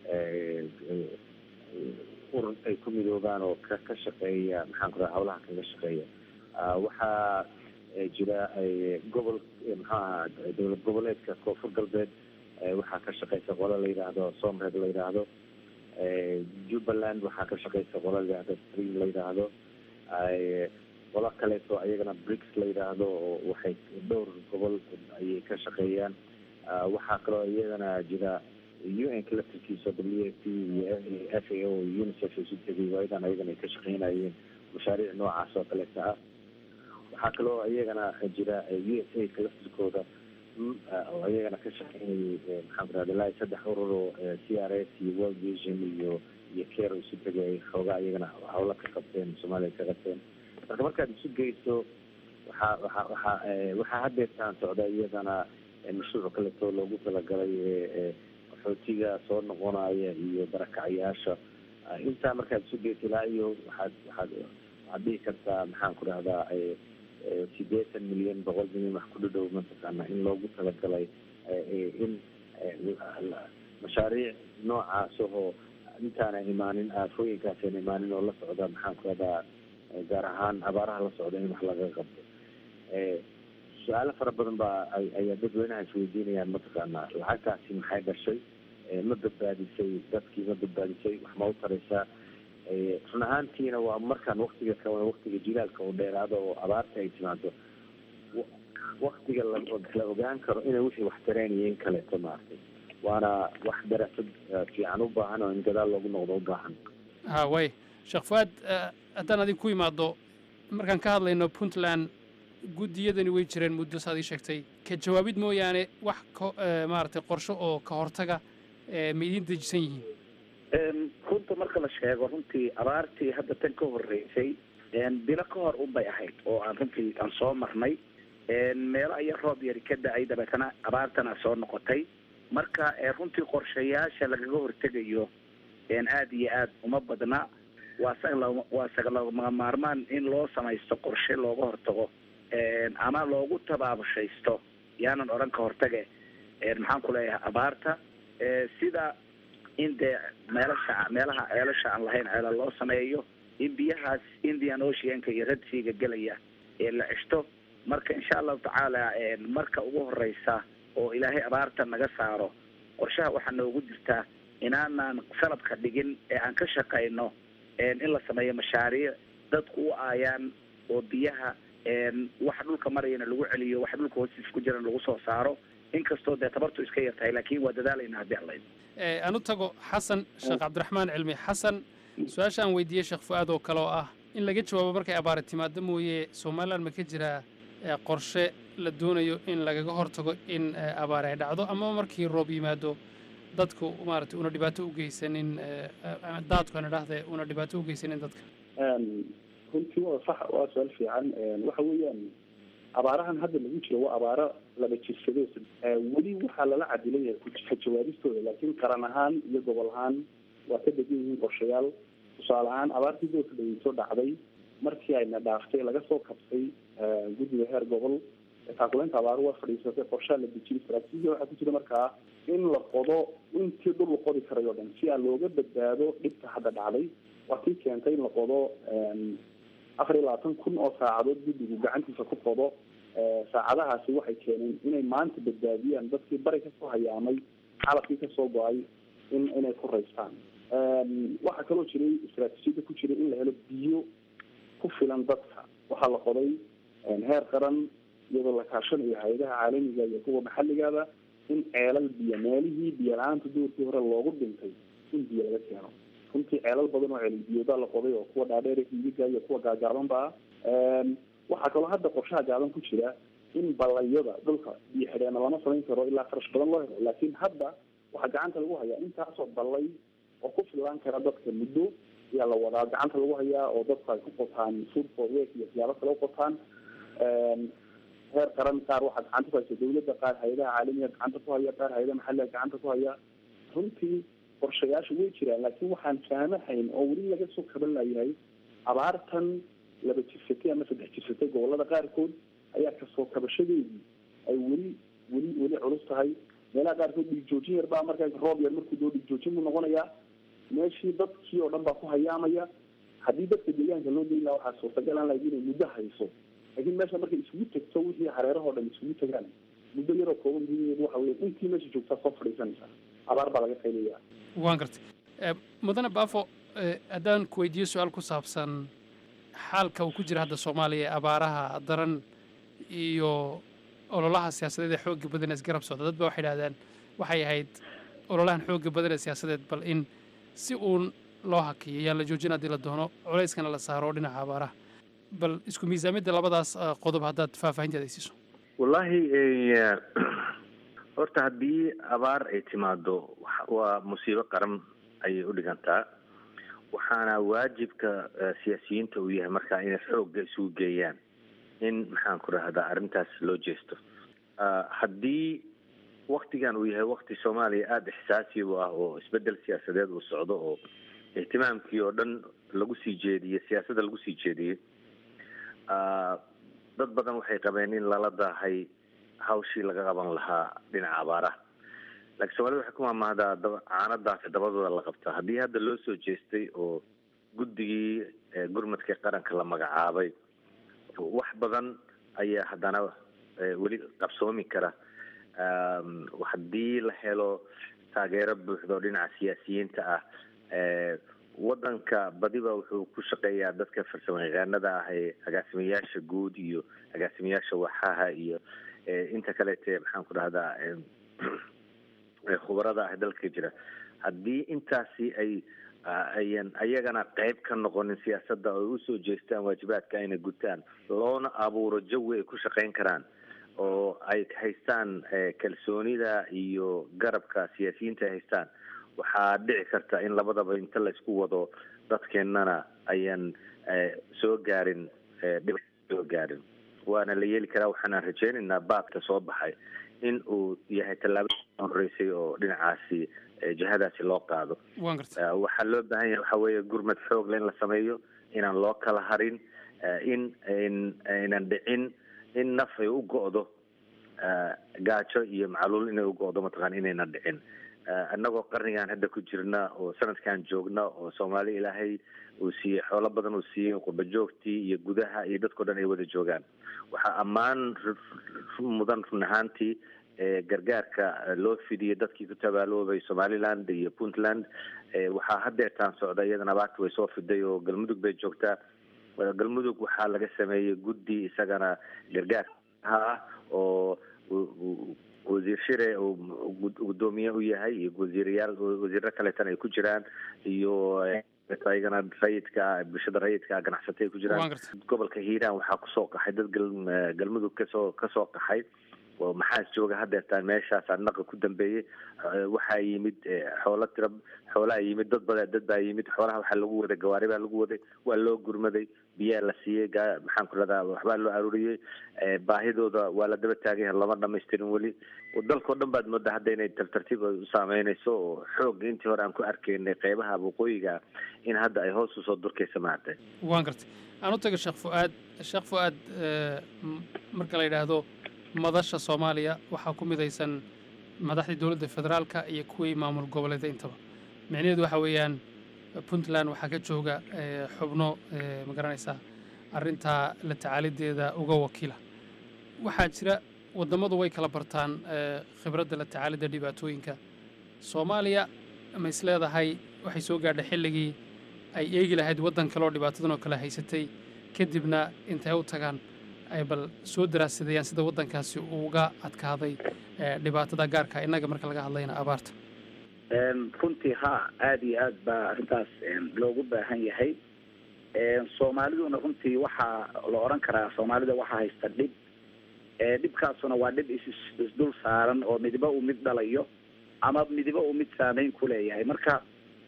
C: urur ay ku midoobaan oo ka ka shaqeeya maxaan ku raha hawlaha kaga shaqeeya waxaa jira gobol muxuu aha dowlad goboleedka koonfur galbeed waxaa ka shaqeysa qola la yidhaahdo somred la yidhaahdo jubbaland waxaa ka shaqeysa qola la yidhahdo stream la yidhaahdo qola kaleeto iyagana brics la yidhaahdo oo waxay dhowr gobol ayay ka shaqeeyaan waxaa kaloo iyagana jira u n ka laftirkiisa w f p iyo f a o unicef isu tegay waayadan ayagana ay ka shaqeynayeen mashaariic noocaas oo kaleeta ah waxaa kaloo iyagana jira u s a ka laftirkooda oo iyagana ka shaqeynayay maxaan ku rahda ilaa saddex urur oo c r s iyo world vision iyo iyo care isu tegay xoogaa iyagana hawla ka qabteen soomaaliya ka qabteen marka markaad isu geyso waxaa waxaa waxaa waxaa haddeertaan socda iyadana mashruuc kaleto loogu talagalay qaxootiga soo noqonaya iyo barakacayaasha intaa markaad isu geyso ilaa iyo waxaad waxaad waxaad dhihi kartaa maxaan ku dhahdaa sideetan milyan boqol milyan wax ku dhadhow mataqaana in loogu talagalay in mashaariic noocaas oo intaana imaanin aafooyinkaasaan imaanin oo la socda maxaan ku dhahdaa gaar ahaan abaaraha la socda in wax laga qabto su-aalo fara badan baa ayaa dadweynaha isweydiinayaan mataqaanaa lacagtaasi maxay dhashay ma badbaadisay dadkii ma badbaadisay wax ma u taraysaa run ahaantiina waa markaan waktiga ka waktiga jilaalka uu dheeraado oo abaarta ay timaado waktiga la ogaan karo inay wixii wax tareenaya in kaleeto maaragtay waana wax daraasad fiican u baahan oo in gadaal loogu noqdo u baahan
H: ha way sheekh fuaad haddaan adin ku imaado markaan ka hadlayno puntland guddiyadani way jireen muddo saad ii sheegtay ka jawaabid mooyaane wax ko- eh, maaragtay qorsho oo ka hortaga eh, ma idiin dejisan yihiin
D: Een, runta marka la sheego runtii abaartii hadda tan ka horreysay een, bilo ka hor unbay ahayd oo aan runtii aan soo marnay een, meelo aya roob yari ka da-ay dabeetana abaartana soo noqotay marka ee, runtii qorshayaasha lagaga hortegayo een, aad iyo aad uma badna waa saga lagama- waa saga lagama maarmaan in loo samaysto qorshe looga hortago een, ama loogu tabaabushaysto yaanan odhan ka hortage een, maxaan ku leeyahay abaarta ee, sida in dee meelasha meelaha ceelasha aan lahayn ceelal loo sameeyo in biyahaas indian oceanka iyo red seaga gelaya ee la ceshto marka insha allahu tacaala een, marka ugu horeysa oo ilaahay abaarta naga saaro qorshaha waxaa noogu jirtaa inaanaan salabka dhigin ee aan ka shaqayno een, in la sameeyo mashaariic dadku u aayaan oo biyaha een, waxa dhulka marayana lagu celiyo waxa dhulka hoostiisa ku jirana lagu soo saaro inkastoo dee tabartu iska yar tahay laakiin waa dadaalayna haddii alla idmo
H: Eh, aan u tago xasan sheekh cabdiraxmaan cilmi xasan su-aasha aan weydiiyey sheekh fu-aad oo kale oo ah in laga jawaabo markay abaari timaado mooye somalilan ma ka jiraa eh, qorshe la doonayo in lagaga hortago in eh, abaari ay dhacdo ama markii roob yimaado dadku maaragtay una dhibaato u geysanin eh, eh, daadku aan idhaahde una dhibaato u geysanin dadka
I: Een, runtii waa sax waa su-aal fiican Een, waxa weeyaan abaarahan hadda lagu jiro waa abaaro laba jirsado Ee, weli waxaa lala cadilay yahay ku- ka jawaabistooda laakiin qaran ahaan iyo gobol ahaan waa ka degan yihiin qorshayaal tusaale ahaan abaartii doorka dhaweyso dhacday markii ayna dhaaftay laga soo kabtay ee, guddiga heer gobol ee taakuleynta abaaru waa fadhiisatay qorshaa la dejiyay istaraatiijiya waxaa ku jira markaa in la qodo intii dhul la qodi karay oo dhan si aan looga badbaado dhibka hadda dhacday waa tii keentay in la qodo een, afar iyo labaatan kun oo saacadood guddigu gacantiisa ku qodo Ee, saacadahaasi waxay keeneen inay maanta badbaadiyaan dadkii bari kasoo hayaamay xalafkii kasoo go-ay in inay ku raystaan Een, waxaa kaloo jiray istaraatiijiyada ku jira in la helo biyo ku filan dadka waxaa la qoday een, heer qaran iyadoo la kaashanayo hay-adaha caalamiga iyo kuwa maxalligaba in ceelal biyo meelihii biyo la-aanta doorkii hore loogu dhintay in biyo laga keeno runtii ceelal badan oo ceelal biyoodaa la qoday oo kuwa dhaadheer hiiga iyo kuwa gaagaabanba ah Een, waxaa kaloo hadda qorshaha gaaban ku jira in ballayada dhulka biyo xidheena lama samayn karo ilaa kharash badan loo helo laakiin hadda waxaa gacanta lagu hayaa intaasoo ballay oo ku filaan kara dadka muddo ayaa la wadaa gacanta lagu hayaa oo dadku ay ku qotaan food for work iyo siyaabo kale u qotaan Een, heer qaran qaar waxaa gacanta ku haysa dawladda qaar hay-adaha caalamiga gacanta ku haya qaar hay-adaha maxalliga gacanta ku haya runtii qorshayaasha way jiraan laakiin waxaan faamahayn oo weli laga soo kaban layahay abaartan laba jirsatay ama saddex jirsatay gobolada qaarkood ayaa kasoo kabashadeedii ay weli weli weli culus tahay meelaha qaarkood dhiig joojin yar baa markaa roob yar markuu doo dhiig joojin buu noqonayaa meeshii dadkii oo dhan baa ku hayaamaya haddii dadka deegaanka loo geyn lahaa waxaa suurtagal aan lahayd inay muddo hayso laakiin meesha markay isugu tegto wixii hareerahoo dhan isugu tagaan muddo yaroo kooban gudaheedu waxa weya intii meesha joogtaa soo fadhiisanaysa abaar baa laga qaylaya
H: waan gartay Eh, mudane baafo eh, haddaan ku weydiiyo su-aal ku saabsan xaalka uu ku jira hadda soomaaliya ee abaaraha daran iyo ololaha siyaasadeed ee xoogga badan ee isgarab socda dad ba waxay idhahdeen waxay ahayd ololahan xoogga badan ee siyaasadeed bal in si uun loo hakiyo yaan la joojin haddii la doono culayskana la saaro dhinaca abaaraha bal isku miisaamidda labadaas eh, qodob haddaad faahfaahinteeda ay siiso
C: wallaahi eh, horta haddii abaar ay timaado wax- waa musiibo qaran ayay u dhigantaa waxaana waajibka eh, siyaasiyiinta uu yahay markaa inay xoogga isugu geeyaan in maxaan ku rahdaa arrintaas loo jeesto Ah, haddii waktigan uu yahay wakti soomaaliya aada ixsaasi u ah oo isbedel siyaasadeed uu socdo oo ihtimaamkii oo dhan lagu sii jeediyey siyaasadda lagu sii jeediyey Ah, dad badan waxay qabeen in lala daahay hawshii laga qaban lahaa dhinaca abaaraha laakiin soomaalida waxay ku maamahdaa daba caano daafi dabadooda la qabtaa haddii hadda loo soo jeestay oo guddigii eh, gurmadka qaranka la magacaabay wax badan ayaa haddana eh, weli qabsoomi kara Um, haddii la helo taageero buuxda oo dhinaca siyaasiyiinta ah eh, wadanka badiba wuxuu ku shaqeeyaa dadka farsamo yaqaanada ah ee agaasimayaasha guud iyo agaasimayaasha waxaha iyo eh, inta kaleete maxaan ku dhahdaa eh, ee khubarada ah dalka jira haddii intaasi ay ah, ayan ayagana qayb ka noqonin siyaasadda oo ay usoo jeestaan waajibaadka ayna gutaan loona abuuro jawi ay ku shaqayn karaan oo ay haystaan kalsoonida iyo garabka siyaasiyiinta ay haystaan waxaa dhici karta in labadaba inta la isku wado dadkeennana ayaan soo gaarin dhib soo gaarin waana la yeeli karaa waxaanaan rajeynaynaa baaqka soo baxay in uu yahay tallaabada horeysay oo dhinacaasi jihadaasi loo qaado waxaa loo baahan yahay waxa weeye gurmad xoogle in la sameeyo inaan loo kala harin in aynan dhicin in naf ay u go'do gaajo iyo macluul inay u go'do mataqana inaynan dhicin annagoo qarnigan hadda ku jirna oo sanadkan joogna oo soomaali ilaahay uu siiyey xoolo badan uu siiyey qurba joogtii iyo gudaha iyo dadkao dhan ay wada joogaan waxaa ammaan mudan run ahaantii gargaarka loo fidiyey dadkii ku tabaaloobay somaliland iyo puntland waxaa hadeertaan socda iyadana abaarta way soo fiday oo galmudug bay joogtaa galmudug waxaa laga sameeyey guddi isagana gargaarka ah oo wasiir shire uu gudoomiye u yahay iyo wasiirayaal wasiiro kaleetana ay ku jiraan iyo ayagana rayidka bulshada rayidka ganacsatay ay ku jiraan gobolka hiiraan waxaa kusoo qaxay dad galmudug kasoo kasoo qaxay oo maxaas jooga hadeertaan meeshaas naqa ku dambeeyey waxaa yimid xoolo tira xoolaa yimid dad bada dad baa yimid xoolaha waxaa lagu waday gawaari baa lagu waday waa loo gurmaday biyaa la siiyey maxaan ku radaa waxbaa loo aruuriyey baahidooda waa la daba taagan yahay lama dhamaystirin weli dalkao dhan baad moodaa hadda inay tartartiib u saameynayso oo xoog intii hore aan ku arkaynay qeybaha waqooyiga in hadda ay hoos usoo durkaysa maartay
H: waan gartay aan u taga sheekh fu-aad sheekh fu-aad marka la yidhaahdo madasha soomaaliya waxaa ku midaysan madaxdii dowladda federaalka iyo kuwii maamul goboleeda intaba micnaheedu waxa weeyaan puntland waxaa ka jooga xubno ma garanaysaa arrintaa la tacaalideeda uga wakiila waxaa jira wadammadu way kala bartaan khibradda la tacaalidda dhibaatooyinka soomaaliya ma is leedahay waxay soo gaadhay xilligii ay eegi lahayd waddan kale oo dhibaatadan oo kale haysatay kadibna intay u tagaan ay bal soo daraasadayaan sida waddankaasi uga adkaaday dhibaatada gaarka innaga marka laga hadlayna abaarta
D: runtii ha aada iyo aad baa arrintaas loogu baahan yahay soomaaliduna runtii waxaa la odhan karaa soomaalida waxaa haysta dhib dhibkaasuna waa dhib is isdul saaran oo midiba uu mid dhalayo ama midiba uu mid saameyn ku leeyahay marka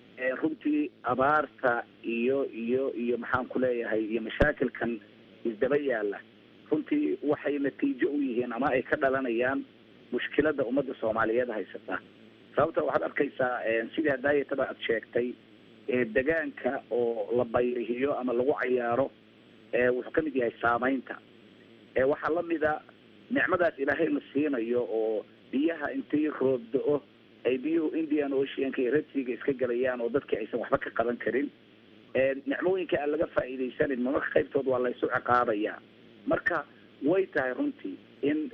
D: runtii abaarta iyo iyo iyo maxaan ku leeyahay iyo mashaakilkan isdaba yaala runtii waxay natiijo u yihiin ama ay ka dhalanayaan mushkilada ummadda soomaaliyeed haysata sababta waxaad arkaysaa sidii hadaayataba aad sheegtay degaanka oo la bayrihiyo ama lagu cayaaro wuxuu ka mid yahay saameynta waxaa lamida nicmadaas ilaahay la siinayo oo biyaha intii roob da-o ay biyuhu indian oceanka iyo redsiga iska gelayaan oo dadkii aysan waxba ka qaban karin nicmooyinka aan laga faa'iidaysanin marmarka qaybtood waa laysu ciqaabaya marka way tahay runtii in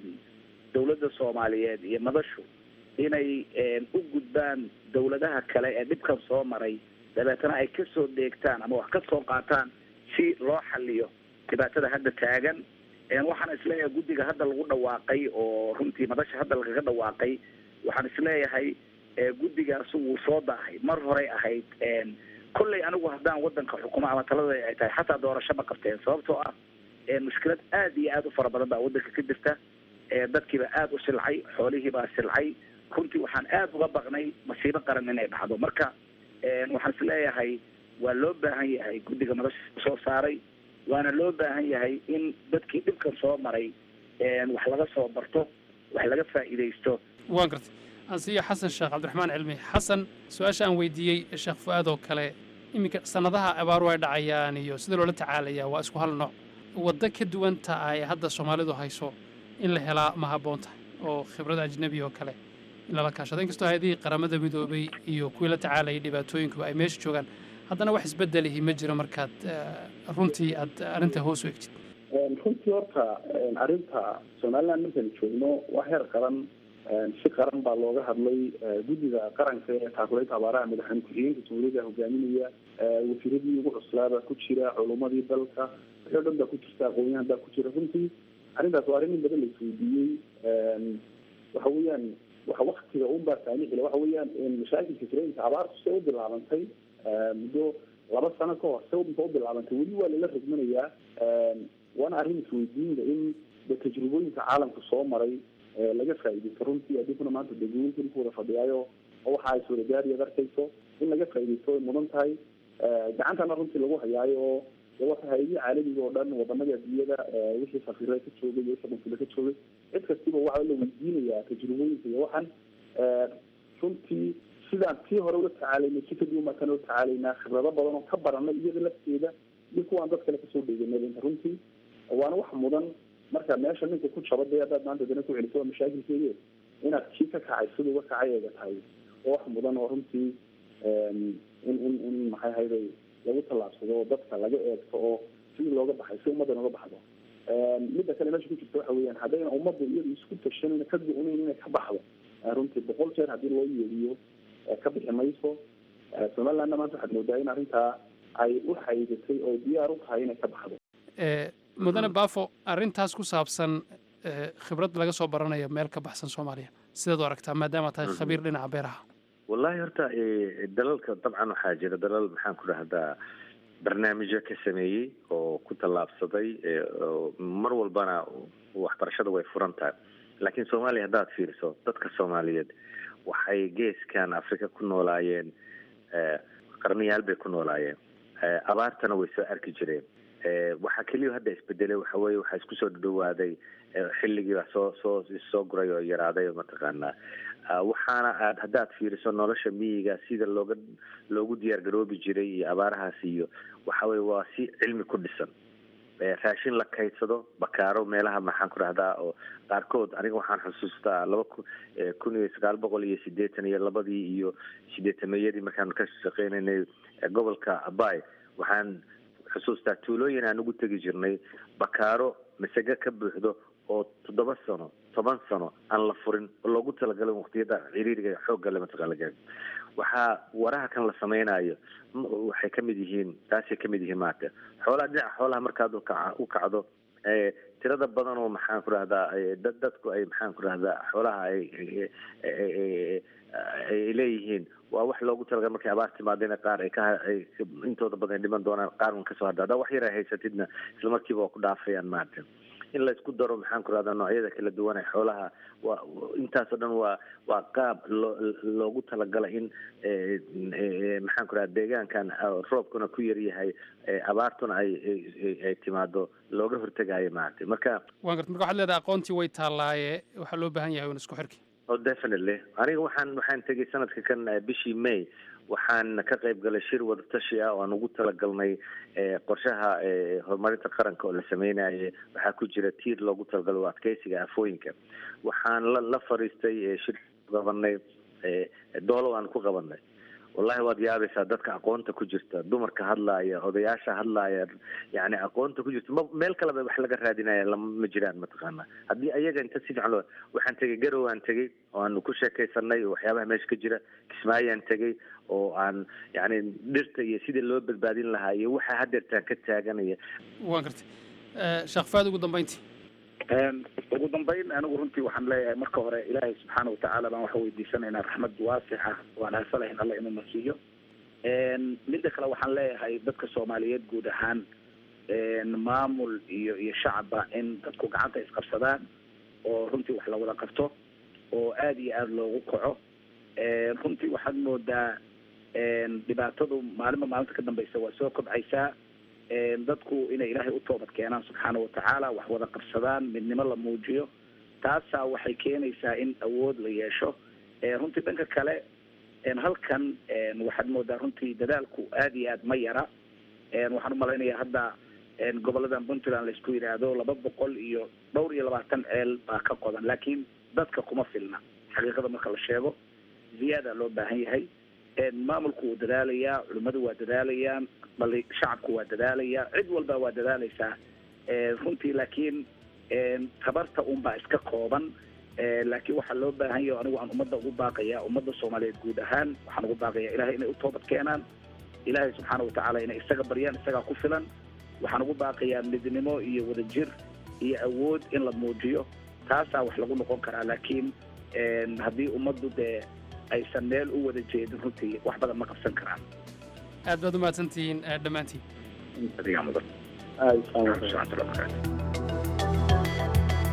D: dawladda soomaaliyeed iyo madashu inay u gudbaan dawladaha kale ee dhibkan soo maray dabeetana ay kasoo deegtaan ama wax ka soo qaataan si loo xaliyo dhibaatada hadda taagan waxaan isleeyahay guddiga hadda lagu dhawaaqay oo runtii madasha hadda lagaga dhawaaqay waxaan isleeyahay guddigaas wuu soo daahay mar horey ahayd kolley anigu haddaan wadanka xukumo ama talada ay tahay xataa doorasho ma qabteen sababtoo ah mushkilad aad iyo aad u fara badan baa wadanka ka jirta dadkiiba aada u silcay xoolihiibaa silcay runtii waxaan aada uga baqnay masiibo qaran inay dhacdo marka waxaan isleeyahay waa loo baahan yahay guddiga madasha soo saaray waana loo baahan yahay in dadkii dhibkan soo maray wax laga soo barto wax laga faa'iidaysto
H: waan gartay ansiyo xasan sheekh cabdiraxmaan cilmi xasan su-aasha aan weydiiyey sheekh fu-aad oo kale iminka sannadaha abaaru ay dhacayaan iyo sida loola tacaalayaa waa isku hal nooc waddo ka duwanta ay hadda soomaalidu hayso in la helaa ma habboon tahay oo khibrad ajnebi oo kale in lala kaashado inkastoo hay-adihii qaramada midoobay iyo kuwii la tacaalayay dhibaatooyinkuba ay meesha joogaan haddana wax isbedelihi ma jiro markaad runtii aad arrinta hoos u egtid
I: runtii horta arrinta somaliland markaynu joogno wax heer qaran si qaran baa looga hadlay guddiga qaranka ee taakuleynta abaaraha madaxweyne ku-xigeenka jamhuuriyadda hogaaminaya wasiiradii ugu cuslaabaa ku jira culumadii dalka wixii o dhan baa ku jirta aqoonyahan baa ku jira runtii arrintaas waa arrin in badan la isweydiiyey waxa weeyaan waxa waktiga un baa saamixila waxa weeyaan mashaakilka jirooyinka abaartu se u bilaabantay muddo laba sano ka hor se inta u bilaabantay weli waa lala rogmanayaa waana arrin isweydiinda in de tajrubooyinka caalamka soo maray laga faa'iidaysto runtii adinkuna maanta degooyinkan ku wada fadhiyaayo oo waxa ay suuragaariyaad arkayso in laga faa'iidaysto way mudan tahay gacantana runtii lagu hayaayo oo wata hay-adihii caalamiga oo dhan wadamada adduunyada wixii safiirada ka joogay iyo wixii qunsulada ka joogay cid kastiba waxaa la weydiinayaa tajrubooyinka iyo waxan runtii sidaan tii hore ula tacaalaynay si kadib markaan ula tacaalaynaa khibrado badan oo ka baranay iyada lafteeda iyo kuwaan dad kale kasoo dheeganay runtii waana wax mudan marka meesha ninka ku jaba dee haddaad maanta dana ku celiso waa mashaakilkeeye inaad kii ka kacay sida uga kacay eega tahay oo wax mudan oo runtii in in in maxay hayday lagu tallaabsado oo dadka laga eegto oo sidii looga baxay si ummaddan uga baxdo midda kale meesha ku jirta waxa weeyaan haddayna ummaddu iyadu isku tashanayna ka go-nayn inay ka baxdo runtii boqol jeer haddii loo yeeriyo ka bixi mayso somalilandna maanta waxaad moodaa in arrintaa ay u xaydatay oo diyaar u tahay inay ka baxdo
H: mudane baafo arrintaas ku saabsan khibrad laga soo baranaya meel ka baxsan soomaaliya sidaad u aragtaa maadaama tahay khabiir dhinaca beeraha
C: wallahi horta dalalka dabcan waxaa jira dalal maxaan ku dhahdaa barnaamijyo ka sameeyey oo ku tallaabsaday mar walbana waxbarashada way furan tahay laakiin soomaaliya haddaad fiiriso dadka soomaaliyeed waxay geeskan africa ku noolaayeen qarniyaal bay ku noolaayeen abaartana way soo arki jireen waxaa keliya hadda isbedelay waxa weye waxaa isku soo dhawaaday xilligii baa soo soo soo guray oo yaraaday mataqaanaa waxaana aad haddaad fiiriso nolosha miyiga sida looga loogu diyaar garoobi jiray iyo abaarahaas iyo waxa weye waa si cilmi ku dhisan raashin la kaydsado bakaaro meelaha maxaan ku dhahdaa oo qaarkood aniga waxaan xusuustaa laba ku kun iyo sagaal boqol iyo sideetan iyo labadii iyo sideetamayadii markaan ka shaqeynaynay gobolka abay waxaan xusuustaa tuulooyin aan ugu tegi jirnay bakaaro masage ka buuxdo oo toddoba sano toban sano aan la furin oo loogu talagalay waqtiyada ciriiriga xooggale mataqaalaga waxaa waraha kan la samaynayo waxay kamid yihiin taasay kamid yihiin maarata xoolaha dhinaca xoolaha markaad ukaca u kacdo tirada badan oo maxaan ku rahdaa dad dadku ay maxaan ku rahdaa xoolaha ay ay leeyihiin waa wax loogu talagalay markay abaar timaadeen qaar ay ka intooda badan ay dhiman doonaan qaar un kasoo hadha haddaa wax yar ay haysatidna isla markiiba waa ku dhaafayaan maarata in la isku daro maxaan ku rahdaa noocyada kala duwan ee xoolaha waa intaasoo dhan waa waa qaab loo loogu talagalay in maxaan ku rahda deegaankan roobkuna ku yaryahay abaartuna ay ay timaado looga hortegayo maaragtay marka
H: waan garta marka waxaad leedahay aqoontii way taallaaye waxaa loo baahan yahay un isku xirki
C: oh definitely aniga waxaan waxaan tegay sanadka kan bishii may waxaan ka qayb galay shir wadatashi ah oo aan ugu talagalnay qorshaha horumarinta qaranka oo la sameynayay waxaa ku jira tiir loogu talagalay oo adkeysiga afooyinka waxaan la la fariistay shir qabanay doolo aan ku qabanay wallahi waad yaabaysaa dadka aqoonta ku jirta dumarka hadlaaya odayaasha hadlaaya yani aqoonta ku jirta ma meel kaleba wax laga raadinaya lama ma jiraan mataqaana haddii ayaga inta si fiican loo waxaan tegay garow aan tegay oo aanu ku sheekaysanay oo waxyaabaha meesha ka jira kismaayaan tegay oo aan yani dhirta iyo sidii loo badbaadin lahaa iyo waxa hadeertaan ka taaganaya
H: waan gartay sheekh faad ugu dambeyntii
D: ugu dambeyn anigu runtii waxaan leeyahay marka hore ilaahay subxaana watacaala baan waxa weydiisanaynaa raxmad waasixa waan aasalahayn alla inuu nasiiyo midda kale waxaan leeyahay dadka soomaaliyeed guud ahaan maamul iyo iyo shacabba in dadku gacanta isqabsadaan oo runtii wax lawada qabto oo aada iyo aada loogu kaco runtii waxaad moodaa dhibaatadu maalinba maalinta ka dambeysa waa soo kobcaysaa dadku inay ilaahay u toobad keenaan subxaana watacaala wax wada qabsadaan midnimo la muujiyo taasaa waxay keenaysaa in awood la yeesho runtii dhanka kale halkan waxaad moodaa runtii dadaalku aada iyo aad ma yara waxaan umalaynayaa hadda goboladan puntland laisku yidhaahdo laba boqol iyo dhowr iyo labaatan ceel baa ka qodan laakiin dadka kuma filna xaqiiqada marka la sheego ziyaada loo baahan yahay maamulku wuu dadaalayaa culimmadu waa dadaalayaan bali shacabku waa dadaalayaa cid walba waa dadaalaysaa runtii laakiin tabarta unbaa iska kooban laakiin waxaa loo baahan yahay anigu aan ummadda ugu baaqaya ummadda soomaaliyeed guud ahaan waxaan ugu baaqaya ilahay inay u toobad keenaan ilaahay subxaana watacaala inay isaga baryaan isagaa ku filan waxaan ugu baaqayaa midnimo iyo wadajir iyo awood in la muujiyo taasaa wax lagu noqon karaa laakiin haddii ummaddu dee aysan meel u wada jeedin runtii wax badan ma qabsan karaan
H: aad baad umahadsantihiin dhammaantiin
D: adigaa mudan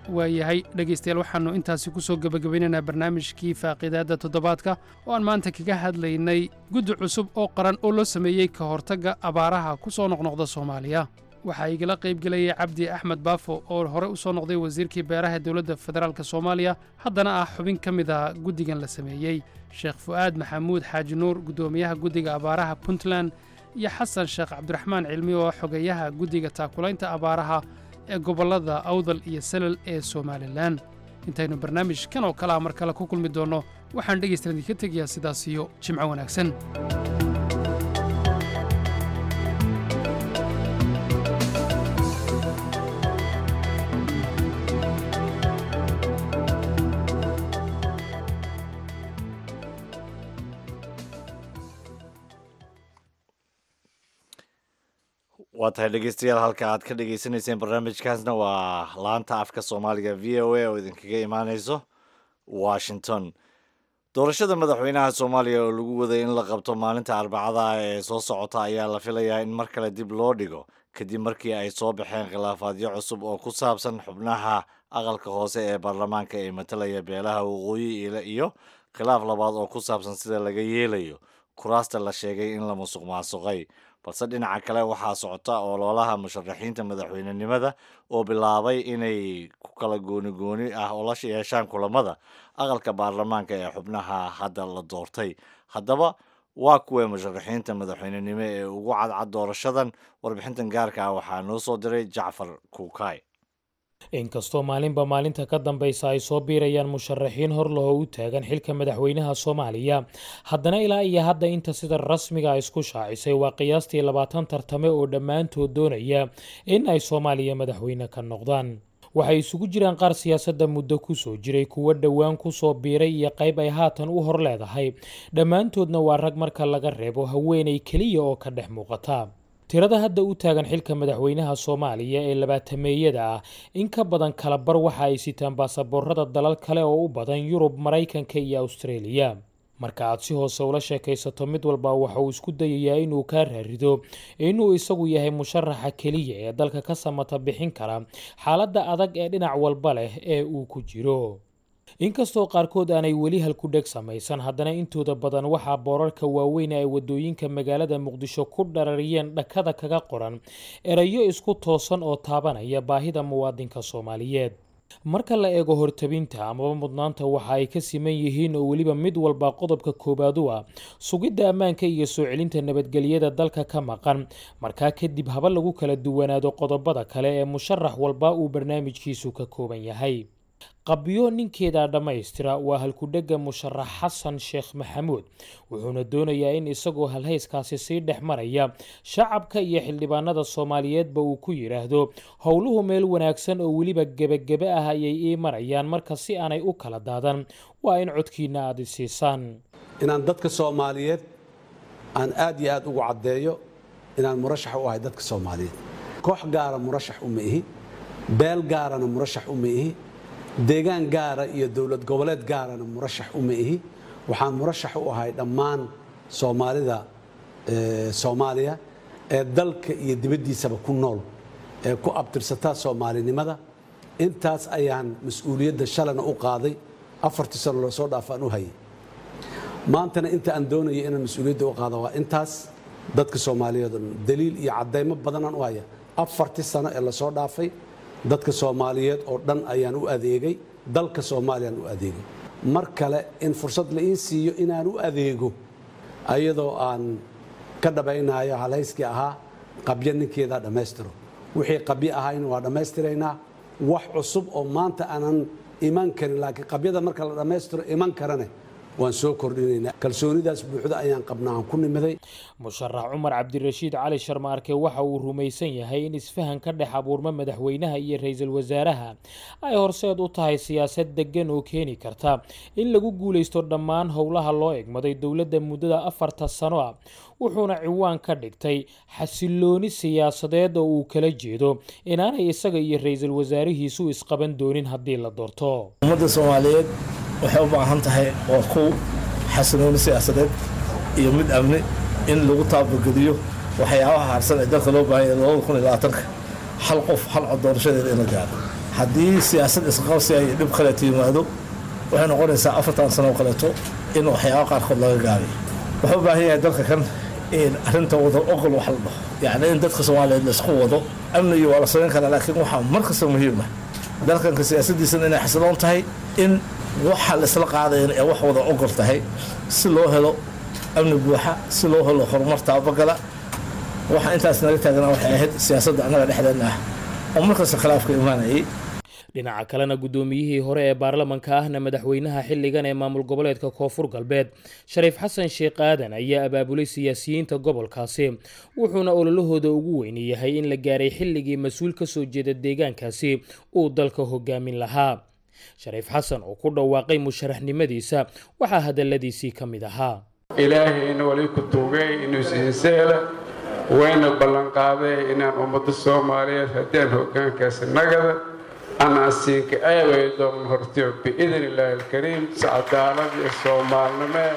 H: waayahay dhegaystayaal waxaannu intaasi ku soo gebagabaynaynaa barnaamijkii faaqiidaadda toddobaadka oo aan maanta kaga hadlaynay guddi cusub oo qaran oo loo sameeyey ka hortagga abaaraha ku soo noqnoqda soomaaliya waxaa igala qayb gelayay cabdi axmed baafo oo hore u soo noqday wasiirkii beeraha dowladda federaalk soomaaliya haddana ah xubin ka mid a guddigan la sameeyey sheekh fu'aad maxamuud xaaji nuur guddoomiyaha guddiga abaaraha puntland iyo xasan sheekh cabdiraxmaan cilmi oo xogeeyaha guddiga taakulaynta abaaraha ee gobollada awdal iyo salal ee somalilan intaynu barnaamijkan oo kale a mar kale ku kulmi doonno waxaan dhegaystalan idinka tegayaa sidaas iyo jimco wanaagsan
A: waa tahay dhegeystayaal halka aad ka dhagaysanayseen barnaamijkaasna waa laanta afka soomaaliga v o a oo idinkaga imaaneyso washington doorashada madaxweynaha soomaaliya oo lagu waday in la qabto maalinta arbacada ee soo socota ayaa la filayaa in mar kale dib loo dhigo kadib markii ay soo baxeen khilaafaadyo cusub oo ku saabsan xubnaha aqalka hoose ee baarlamaanka ee matalaya beelaha waqooyi iyo khilaaf labaad oo ku saabsan sida laga yeelayo kuraasta la sheegay in la musuq maasuqay balse dhinaca kale waxaa socota ololaha musharaxiinta madaxweynenimada oo bilaabay inay ku kala gooni gooni ah oo la yeeshaan kulamada aqalka baarlamaanka ee xubnaha hadda la doortay haddaba waa kuwee musharaxiinta madaxweynenimo ee ugu cadcad doorashadan warbixintan gaarka ah waxaa noo soo diray jacfar kuukay
J: inkastoo maalinba maalinta ka dambaysa ay soo biirayaan musharaxiin hor lahoo u taagan xilka madaxweynaha soomaaliya haddana ilaa iyo hadda inta sida rasmiga isku shaacisay waa qiyaastii labaatan tartame oo dhammaantood doonaya in ay soomaaliya madaxweyne ka noqdaan waxay isugu jiraan qaar siyaasadda muddo kusoo jiray kuwo dhowaan kusoo biiray iyo qayb ay haatan u hor leedahay dhammaantoodna waa rag marka laga reebo haweenay keliya oo ka dhex muuqata tirada hadda u taagan xilka madaxweynaha soomaaliya ee labaatameeyada ah in ka badan kala bar waxa ay sitaan baasaboorada dalal kale oo u badan yurub maraykanka iyo awstareeliya marka aad si hoose ula sheekaysato mid walba waxa uu isku dayayaa inuu kaa raarido inuu isagu yahay musharaxa keliya ee dalka ka samata bixin kara xaaladda adag ee dhinac walba leh ee uu ku jiro inkastoo qaarkood aanay weli halkudheg samaysan haddana intooda badan waxaa boorarka waaweyn ay wadooyinka magaalada muqdisho ku dharariyeen dhakada kaga qoran erayo isku toosan oo taabanaya baahida muwaadinka soomaaliyeed marka la eego hortabinta amaba mudnaanta waxa ay ka siman yihiin oo weliba mid walba qodobka koowaad u ah sugidda ammaanka iyo soo celinta nabadgelyada dalka ka maqan markaa kadib haba lagu kala duwanaado qodobada kale ee musharax walba uu barnaamijkiisu ka kooban yahay qabyo ninkeeda dhammaystira waa halkudhega musharax xasan sheekh maxamuud wuxuuna doonayaa in isagoo halhayskaasi sii dhex maraya shacabka iyo xildhibaanada soomaaliyeedba uu ku yidhaahdo howluhu meel wanaagsan oo weliba gebagebe ah ayay ii marayaan marka si aanay u kala daadan waa in codkiina aad isiisaan
K: inaan dadka soomaaliyeed aan aad iyo aad ugu caddeeyo inaan murashax u ahay dadka soomaaliyeed koox gaara murashax uma ihi beel gaarana murashax uma ihi deegaan gaara iyo dowlad goboleed gaarana murashax uma ihi waxaan murashax u ahay dhammaan soomaalida soomaaliya ee dalka iyo dibaddiisaba ku nool ee ku abtirsataa soomaalinimada intaas ayaan mas-uuliyadda shalana u qaaday afartii sano loo soo dhaafaan u hayay maantana inta aan doonaya inaan mas-uuliyadda u qaada waa intaas dadka soomaaliyeed oo dhan daliil iyo caddaymo badanaan u haya afartii sano ee lasoo dhaafay dadka soomaaliyeed oo dhan ayaan u adeegay dalka soomaaliyaan u adeegay mar kale in fursad la ii siiyo inaan u adeego ayadoo aan ka dhabaynayo halhayskii ahaa qabyo ninkeedaa dhammaystiro wixii qabyo ahayna waa dhammaystiraynaa wax cusub oo maanta aanan iman karin laakiin qabyada marka la dhammaystiro iman karane waan soo kordhinaynaa kalsoonidaas buuxda ayaan qabnaa aan ku nimiday
J: musharax cumar cabdirashiid cali sharmaarke waxa uu rumaysan yahay in isfahan ka dhex abuurma madaxweynaha iyo ra-iisul wasaaraha ay horseed u tahay siyaasad deggan oo keeni karta in lagu guulaysto dhammaan howlaha loo egmaday dowladda muddada afarta sano ah wuxuuna ciwaan ka dhigtay xasilooni siyaasadeed oo uu kala jeedo inaanay isaga iyo ra-iisul wasaarihiisu isqaban doonin haddii la doorto
L: ummadda soomaaliyeed waxay u baahan tahay waa kow xasilooni siyaasadeed iyo mid amni in lagu taabagediyo waxyaabaha harsan ee dalka loo baahanya labada kun iyo labaatanka hal qof hal cod doorashadeeda in la gaaro haddii siyaasad isqabsi ay dhib kaleeto yimaado waxay noqonaysaa afartan sano oo kaleeto in waxyaaba qaarkood laga gaabiyo wuxuu u baahan yahay dalka kan in arrinta wada oqol wax la dhaho yacni in dadka soomaaliyeed la isku wado amnigii waa la samayn karaa laakiin waxaa mar kasta muhiim ah dalkanka siyaasaddiisana inay xasiloon tahay in waxa la isla qaadayan ee wax wada ogol tahay si loo helo amni buuxa si loo helo horumar taabagala waxa intaas naga taagnaa waxay ahayd siyaasadda annaga dhexdeenna ah oo markasta khilaafka imaanayay
J: dhinaca kalena guddoomiyihii hore ee baarlamanka ahna madaxweynaha xilligan ee maamul goboleedka koonfur galbeed shariif xasan sheekh aadan ayaa abaabulay siyaasiyiinta gobolkaasi wuxuuna ololahooda ugu weyni yahay in la gaaray xilligii mas-uul ka soo jeeda deegaankaasi uu dalka hogaamin lahaa shariif xasan oo ku dhawaaqay musharaxnimadiisa waxaa hadalladiisii ka mid ahaa
M: ilaahayna wali ku tuugay inuu siinseela wayna ballanqaaday inaan ummadda soomaaliyeed haddaan hoggaankaasi nagada anaa siinka aaway doonan hortiyo biidn illaahi alkariim si cadaalad iyo soomaalnimee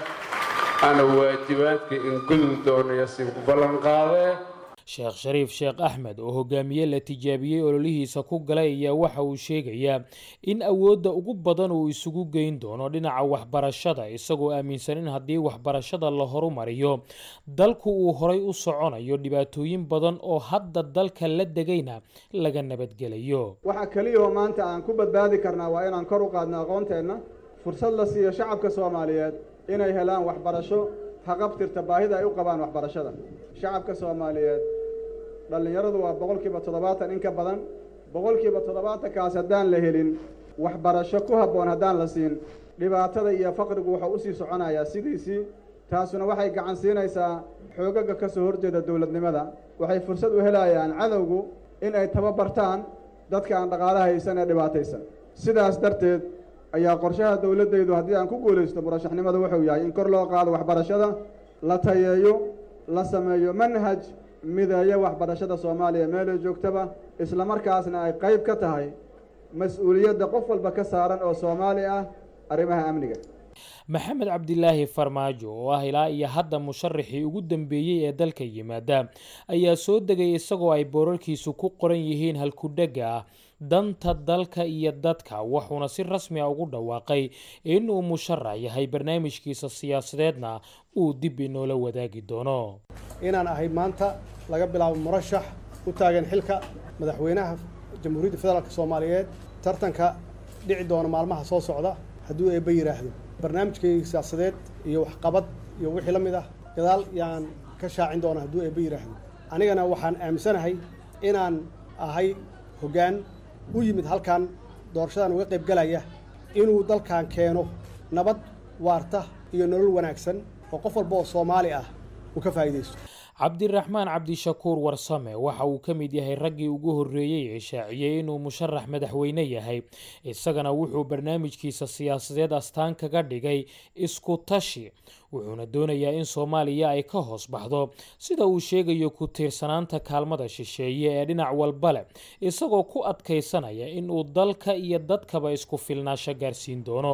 M: ana waajibaadka in gudun doonayo siinku ballanqaadee
J: sheekh shariif sheekh axmed oo hogaamiye la tijaabiyey ololihiisa ku galay ayaa waxa uu sheegayaa in awoodda ugu badan uu isugu geyn doono dhinaca waxbarashada isagoo aaminsan in haddii waxbarashada la horumariyo dalku uu horay u soconayo dhibaatooyin badan oo hadda dalka la degayna laga nabadgelayo
E: waxaa keliya oo maanta aan ku badbaadi karnaa waa inaan kor u qaadno aqoonteenna fursad la siiyo shacabka soomaaliyeed inay helaan waxbarasho haqabtirta baahida ay u qabaan waxbarashada shacabka soomaaliyeed dhallinyaradu waa boqolkiiba toddobaatan in ka badan boqolkiiba toddobaatankaas haddaan la helin waxbarasho ku habboon haddaan la siin dhibaatada iyo faqrigu wuxuu usii soconayaa sidiisii taasuna waxay gacan siinaysaa xoogaga ka soo horjeeda dowladnimada waxay fursad u helayaan cadowgu in ay tababartaan dadka aan dhaqaalo haysan ee dhibaataysan sidaas darteed ayaa qorshaha dowladdaydu haddii aan ku guulaysto murashaxnimada wuxuu yahay in kor loo qaado waxbarashada la tayeeyo la sameeyo manhaj mideeya waxbarashada soomaaliya meelay joogtaba islamarkaasna ay qayb ka tahay mas-uuliyadda qof walba ka saaran oo soomaali ah arrimaha amniga
J: maxamed cabdilaahi farmaajo oo ah ilaa iyo hadda musharaxii ugu dambeeyey ee dalka yimaada ayaa soo degay isagoo ay boorarkiisu ku qoran yihiin halkudhega ah danta dalka iyo dadka wuxuuna si rasmi a ugu dhawaaqay inuu musharax yahay barnaamijkiisa siyaasadeedna uu dib inoola wadaagi doono
N: inaan ahay maanta laga bilaabo murashax u taagan xilka madaxweynaha jamhuuriyadda federaalk soomaaliyeed tartanka dhici doona maalmaha soo socda hadduu eebba yidhaahdo barnaamijkayga siyaasadeed iyo waxqabad iyo wixii la mid ah gadaal yaan ka shaacin doona hadduu eebba yidhaahdo anigana waxaan aaminsanahay inaan ahay hoggaan u yimid halkan doorashadan uga qayb galaya inuu dalkan keeno nabad waarta iyo nolol wanaagsan oo qof walba oo soomaali ah uu ka faa'iidaysto
J: cabdiraxmaan cabdishakuur warsame waxa uu ka mid yahay raggii ugu horreeyey ee shaaciyey inuu musharax madaxweyne yahay isagana wuxuu barnaamijkiisa siyaasadeed astaan kaga dhigay isku tashi wuxuuna doonayaa in soomaaliya ay ka hoos baxdo sida uu sheegayo ku tiirsanaanta kaalmada shisheeye ee dhinac walba leh isagoo ku adkaysanaya inuu dalka iyo dadkaba isku filnaasho gaarsiin doono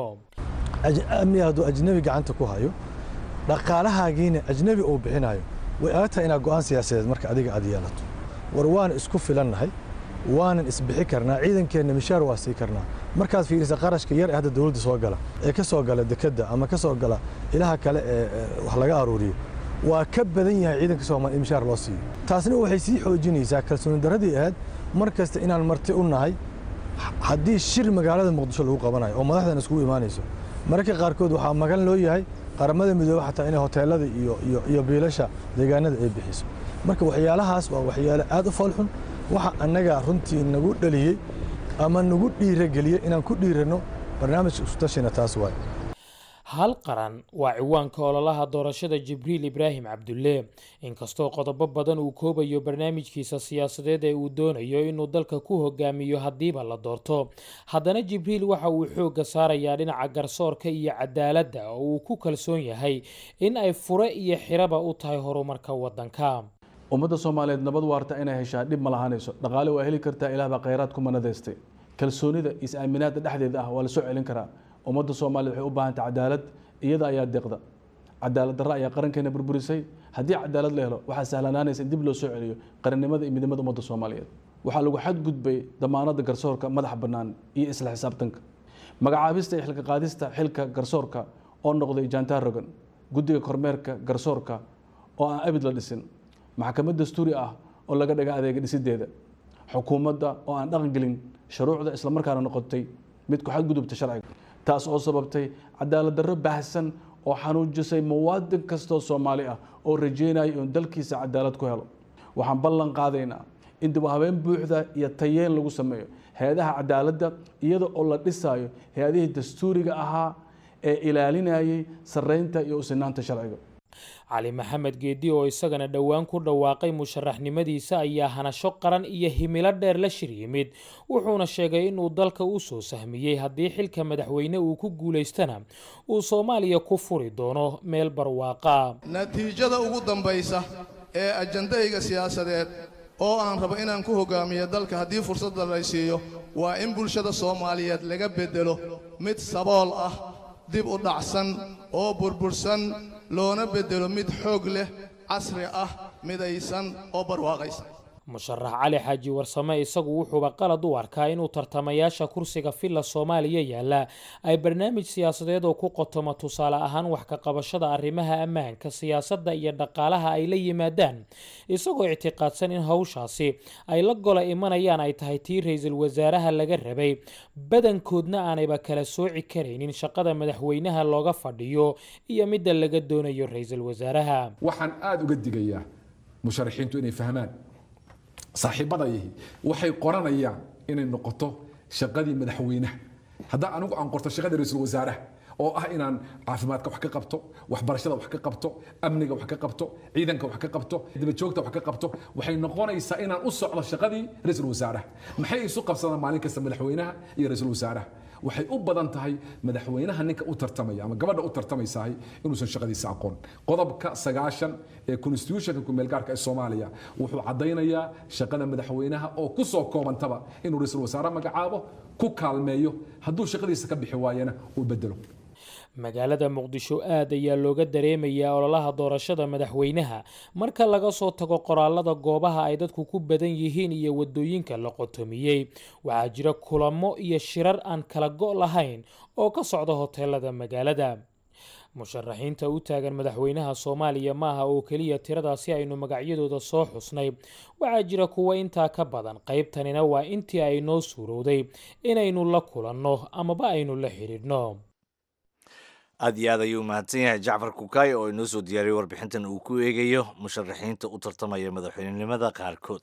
O: amni hadduu ajnabi gacanta ku hayo dhaqaalahaagiina ajnabi uu bixinayo way adag tahay inaad go'aan siyaasadeed marka adiga aad yeelato war waan isku filannahay waanan isbixi karnaa ciidankeenna mishaar waa sii karnaa markaad fiirisa qarashka yar ee hadda dowladda soo gala ee ka soo gala dekedda ama ka soo gala ilaha kale ee wax laga aruuriyo waa ka badan yahay ciidanka soomaaliya in mishaar loo siiyo taasna waxay sii xoojinaysaa kalsooni darradii ahayd mar kasta inaan marti u nahay haddii shir magaalada muqdisho lagu qabanayo oo madaxdan iskugu imaanayso mararka qaarkood waxaa magan loo yahay qaramada midoobe xataa inay hoteelada iyo iyo iyo biilasha deegaanada ay bixiso marka waxyaalahaas waa waxyaalo aad u foolxun waxa annaga runtii nagu dhaliyey ama nagu dhiirageliyey inaan ku dhiiranno barnaamijka iskutashina taas waay
J: hal qaran waa ciwaanka ololaha doorashada jibriil ibraahim cabdulle inkastoo qodobo badan uu koobayo barnaamijkiisa siyaasadeed ee uu doonayo inuu dalka ku hogaamiyo haddiiba la doorto haddana jibriil waxa uu xoogga saarayaa dhinaca garsoorka iyo cadaaladda oo uu ku kalsoon yahay in ay fure iyo xiraba u tahay horumarka waddanka
P: ummadda soomaaliyeed nabad waarta inay heshaa dhib ma lahaanayso dhaqaale waa heli kartaa ilaah baa khayraad ku manadaystay kalsoonida is-aaminaadda dhexdeeda ah waa la soo celin karaa ummadda soomaaliyed waxay u baahantay cadaalad iyada ayaa deeqda cadaalad darra ayaa qarankeena burburisay haddii cadaalad la helo waxaa sahlanaanaysa in dib loo soo celiyo qarannimada iyo midnimada ummadda soomaaliyeed waxaa lagu xadgudbay damaanadda garsoorka madaxa bannaan iyo isla xisaabtanka magacaabista iyo xilka qaadista xilka garsoorka oo noqday jantar rogan guddiga kormeerka garsoorka oo aan abid la dhisin maxkamad dastuuri ah oo laga dhaga adeega dhisideeda xukuumadda oo aan dhaqan gelin shuruucda islamarkaana noqotay mid ku xadgudubta sharciga taas oo sababtay cadaalad darro baahsan oo xanuujisay muwaadin kastoo soomaali ah oo rajeynaya inuu dalkiisa cadaalad ku helo waxaan ballan qaadaynaa in dib u habeen buuxda iyo tayeen lagu sameeyo hay-adaha cadaaladda iyada oo la dhisaayo hay-adihii dastuuriga ahaa ee ilaalinayay sarreynta iyo usinaanta sharciga
J: cali maxamed geedi oo isagana dhowaan ku dhawaaqay musharaxnimadiisa ayaa hanasho qaran iyo himilo dheer la shir yimid wuxuuna sheegay inuu dalka u soo sahmiyey haddii xilka madaxweyne uu ku guulaystana uu soomaaliya ku furi doono meel barwaaqa
G: natiijada ugu dambaysa ee ajandayga siyaasadeed oo aan rabo inaan ku hogaamiyo dalka haddii fursadda lay siiyo waa in bulshada soomaaliyeed laga beddelo mid sabool ah dib u dhacsan oo burbursan loona beddelo mid xoog leh casri ah midaysan oo barwaaqaysan
J: musharax cali xaaji warsame isagu wuxuuba qalad u arkaa inuu tartamayaasha kursiga villa soomaaliya yaalla ay barnaamij siyaasadeed oo ku qotoma tusaale ahaan wax ka qabashada arrimaha ammaanka siyaasadda iyo dhaqaalaha ay la yimaadaan isagoo ictiqaadsan in howshaasi ay la gola imanayaan ay tahay tii ra-iisul wasaaraha laga rabay badankoodna aanayba kala sooci karaynin shaqada madaxweynaha looga fadhiyo iyo midda laga doonayo ra-iisul wasaaraha
F: waxaan aada uga digayaa musharaxiintu inay fahmaan saaxiibadayahi waxay qoranayaan inay noqoto shaqadii madaxweynaha haddaa anigu aan qorto shaqadii ra-iisul wasaaraha oo ah inaan caafimaadka wax ka qabto waxbarashada wax ka qabto amniga wax ka qabto ciidanka wax ka qabto dabajoogta wax ka qabto waxay noqonaysaa inaan u socdo shaqadii ra-iisul wasaaraha maxay isu qabsadaan maalin kasta madaxweynaha iyo ra-iisul wasaaraha waxay u badan tahay madaxweynaha ninka u tartamaya ama gabadha u tartamaysahay inuusan shaqadiisa aqoon qodobka sagaashan ee constitutionka kumeelgaarka ee soomaaliya wuxuu caddaynayaa shaqada madaxweynaha oo ku soo koobantaba inuu ra-iisul wasaare magacaabo ku kaalmeeyo hadduu shaqadiisa ka bixi waayana uu bedelo
J: magaalada muqdisho aad ayaa looga dareemayaa ololaha doorashada madaxweynaha marka laga soo tago qoraalada goobaha ay dadku ku badan yihiin iyo wadooyinka la qotomiyey waxaa jira kulamo iyo shirar aan kala go' lahayn oo ka socda hoteelada magaalada musharaxiinta u taagan madaxweynaha soomaaliya maaha oo keliya tiradaasi aynu magacyadooda soo xusnay waxaa jira kuwa intaa ka badan qaybtanina waa intii ay noo suurowday inaynu la kulanno amaba aynu la xidhiidhno
A: aad iyo aad ayuu mahadsan yahay jacfar kukaay oo inoo soo diyaariyey warbixintan uu ku eegayo musharaxiinta u tartamaya madaxweynenimada qaarkood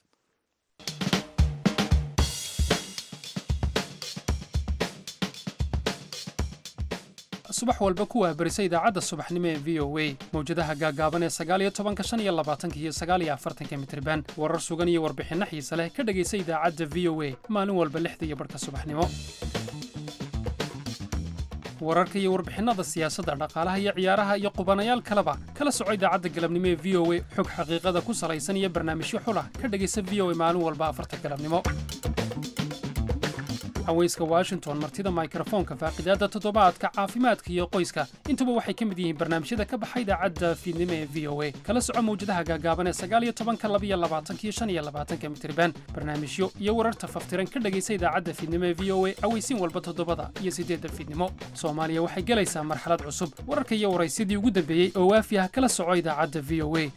H: subax walba ku waabarisa idaacadda subaxnimo ee v o a mawjadaha gaagaaban ee sagaaliyo tobanka shan iyo labaatanka iyo sagaaliyo afartanka mitriban warar sugan iyo warbixinno xiise leh ka dhegaysa idaacadda v o a maalin walba lixda iyo barhka subaxnimo wararka iyo warbixinnada siyaasadda dhaqaalaha iyo ciyaaraha iyo qubanayaal kaleba kala soco idaacadda galabnimo ee v o a xog xaqiiqada ku salaysan iyo barnaamijyo xulah ka dhegaysa v o a maalin walba afarta galabnimo haweyska washington martida mikrofoonka faaqidaadda toddobaadka caafimaadka iyo qoyska intuba waxay ka mid yihiin barnaamijyada ka baxa idaacadda fiidnimo ee v o a kala soco mawjadaha gaagaaban ee sagaal iyo tobanka labiyo labaatanka iyo shan iyo labaatanka mitriban barnaamijyo iyo wararta faftiran ka dhegaysa idaacadda fiidnimo ee v o a aweysiin walba toddobada iyo siddeedda fiidnimo soomaaliya waxay gelaysaa marxalad cusub wararka iyo waraysidii ugu dambeeyey oo waafi ah kala soco idaacadda v o a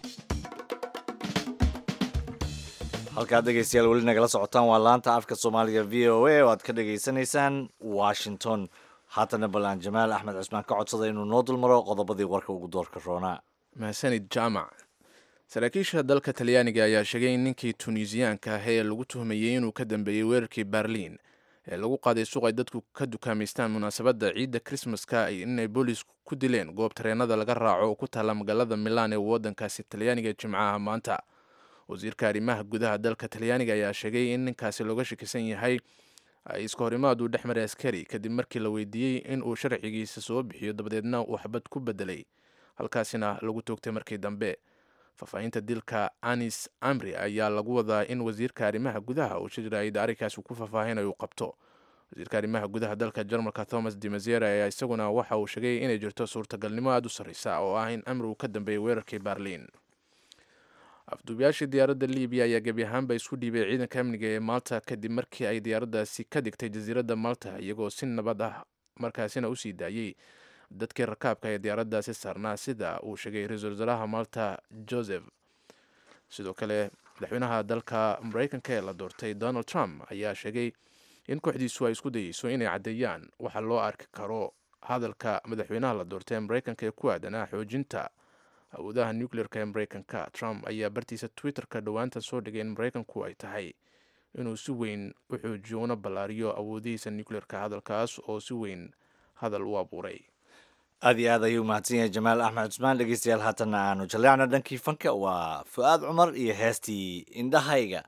A: halkaad dhegaystayaal weli nagala socotaan waa laanta afka soomaaliga v o a oo aad ka dhegaysanaysaan washington haatana ballaan jamaal axmed cismaan ka codsada inuu noo dulmaro qodobadii warka ugu doorka roonaa
B: mahadsanid jaamac saraakiisha dalka talyaaniga ayaa sheegay in ninkii tunisiyaanka ah ee lagu tuhmayey inuu ka dambeeyey weerarkii berliin ee lagu qaaday suuq ay dadku ka dukaamaystaan munaasabadda ciidda krismaska inay boolisku ku dileen goob tareenada laga raaco oo ku taalla magaalada milaan ee waddankaasi talyaaniga jimcaha maanta wasiirka arrimaha gudaha dalka talyaaniga ayaa sheegay in ninkaasi looga shakisan yahay ay iska horimaadu dhex maray askari kadib markii la weydiiyey in uu sharcigiisa soo bixiyo dabadeedna uu xabad ku bedelay halkaasina lagu toogtay markii dambe faahfaahinta dilka anis amri ayaa lagu wadaa in wasiirka arrimaha gudaha uu shiraayid arrinkaasi ku faahfaahinayo uu qabto wasiirka arrimaha gudaha dalka jarmalka thomas de mazera ayaa isaguna waxa uu sheegay inay jirto suurtagalnimo aada u sarreysa oo ah in amri uu ka dambeeyey weerarkii berliin afduubayaashii diyaaradda libiya ayaa gebi ahaanba isku dhiibay ciidanka amniga ee malta kadib markii ay diyaaraddaasi ka digtay jasiiradda malta iyagoo si nabad ah markaasina usii daayey dadkii rakaabka ee diyaaraddaasi saarnaa sida uu sheegay ra-iisul wasaaraha malta joseph sidoo kale madaxweynaha dalka mareykanka ee la doortay donald trump ayaa sheegay in kooxdiisu ay isku dayeyso inay caddeeyaan waxa loo arki karo hadalka madaxweynaha la doortay ee mareykanka ee ku aadanaa xoojinta awoodaha nucleerka ee mareykanka trump ayaa bartiisa twitter-ka dhowaanta soo dhigay in mareykanku ay tahay inuu si weyn u xoojiyo una ballaariyo awoodihiisa nucleerka hadalkaas oo si weyn hadal u abuuray
A: aad iyo aad ayuu mahadsan yahay jamaal axmed cusmaan dhegeystayaal haatanna aanu jaleecna dhankii fanka waa fu-aad cumar iyo heestii indhahayga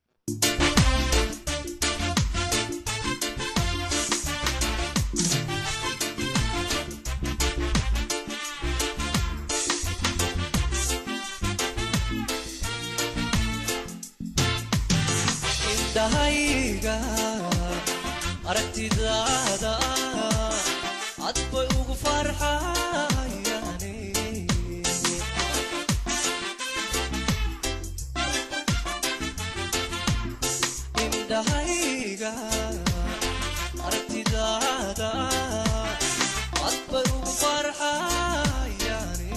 Q: indhahayga aragtidaada cad bay ugu farxayane indhahayga aragtidaada cad bay ugu farxayane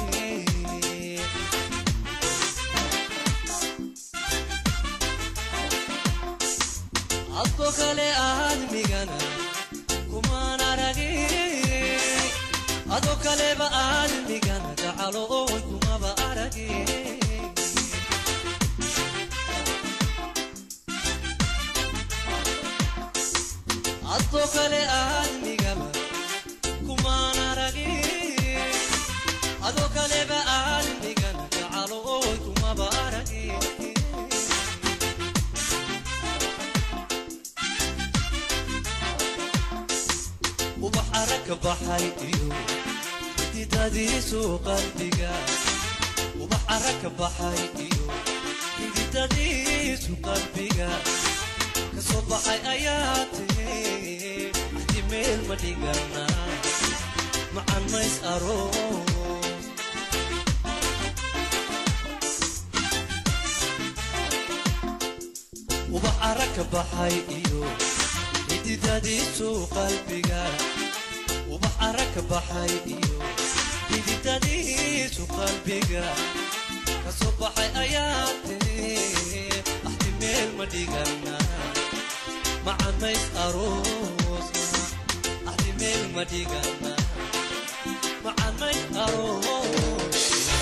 Q: adko kale aadmigana kumaan aragin adoo kaleba aadmigana gacalo oon kumaba aragin adoo kale aadmigaba kumaan aragin adoo kaleba aadmigana gacalo oon kumaba aragin ubax aragka baxay iyo xididadiisu qalbiga ubax aragka baxay iyo xididadiisu qalbiga kasoo baxay ayaa tiri axdi meel ma dhigana macan mays aroos ubax aragka baxay iyo xididadiisu qalbiga ubax aragka baxay iyo xididadiisu qalbiga kasoo baxay ayaa tiri axdi meel ma dhigana macanays aroosna axdi meel ma dhigana macanays aroosna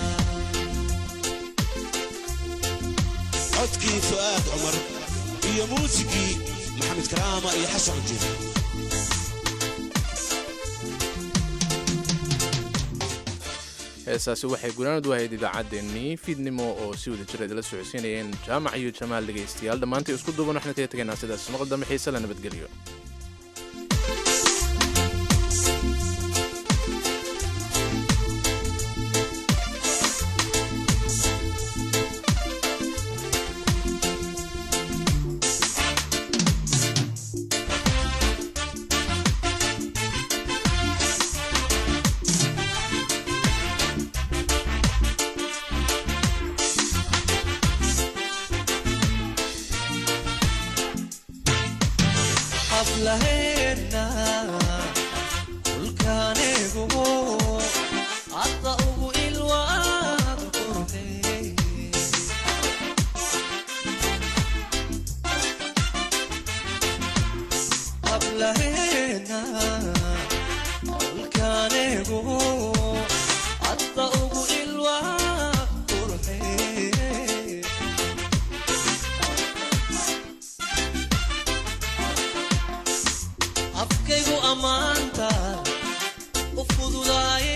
R: codkii fu'aad cumar iyo muusigii maxamed karaama iyo xasan jir
B: heesaasi waxay gunaanad u ahayd idaacaddeenii fiidnimo oo si wada jir idila socodsiinayeen jaamac iyo jamaal dhegaystayaal dhammaantay isku duuban waxna kaga tegaynaa sidaas maqal dambe xiise la nabadgeliyo
Q: hablaheena dhulkaaneegu hadda ugu ilwaad qurxe hablaheena dhulkaaneegu hadda ugu ilwaad qurxe afkaygu ammaanta u fududaaye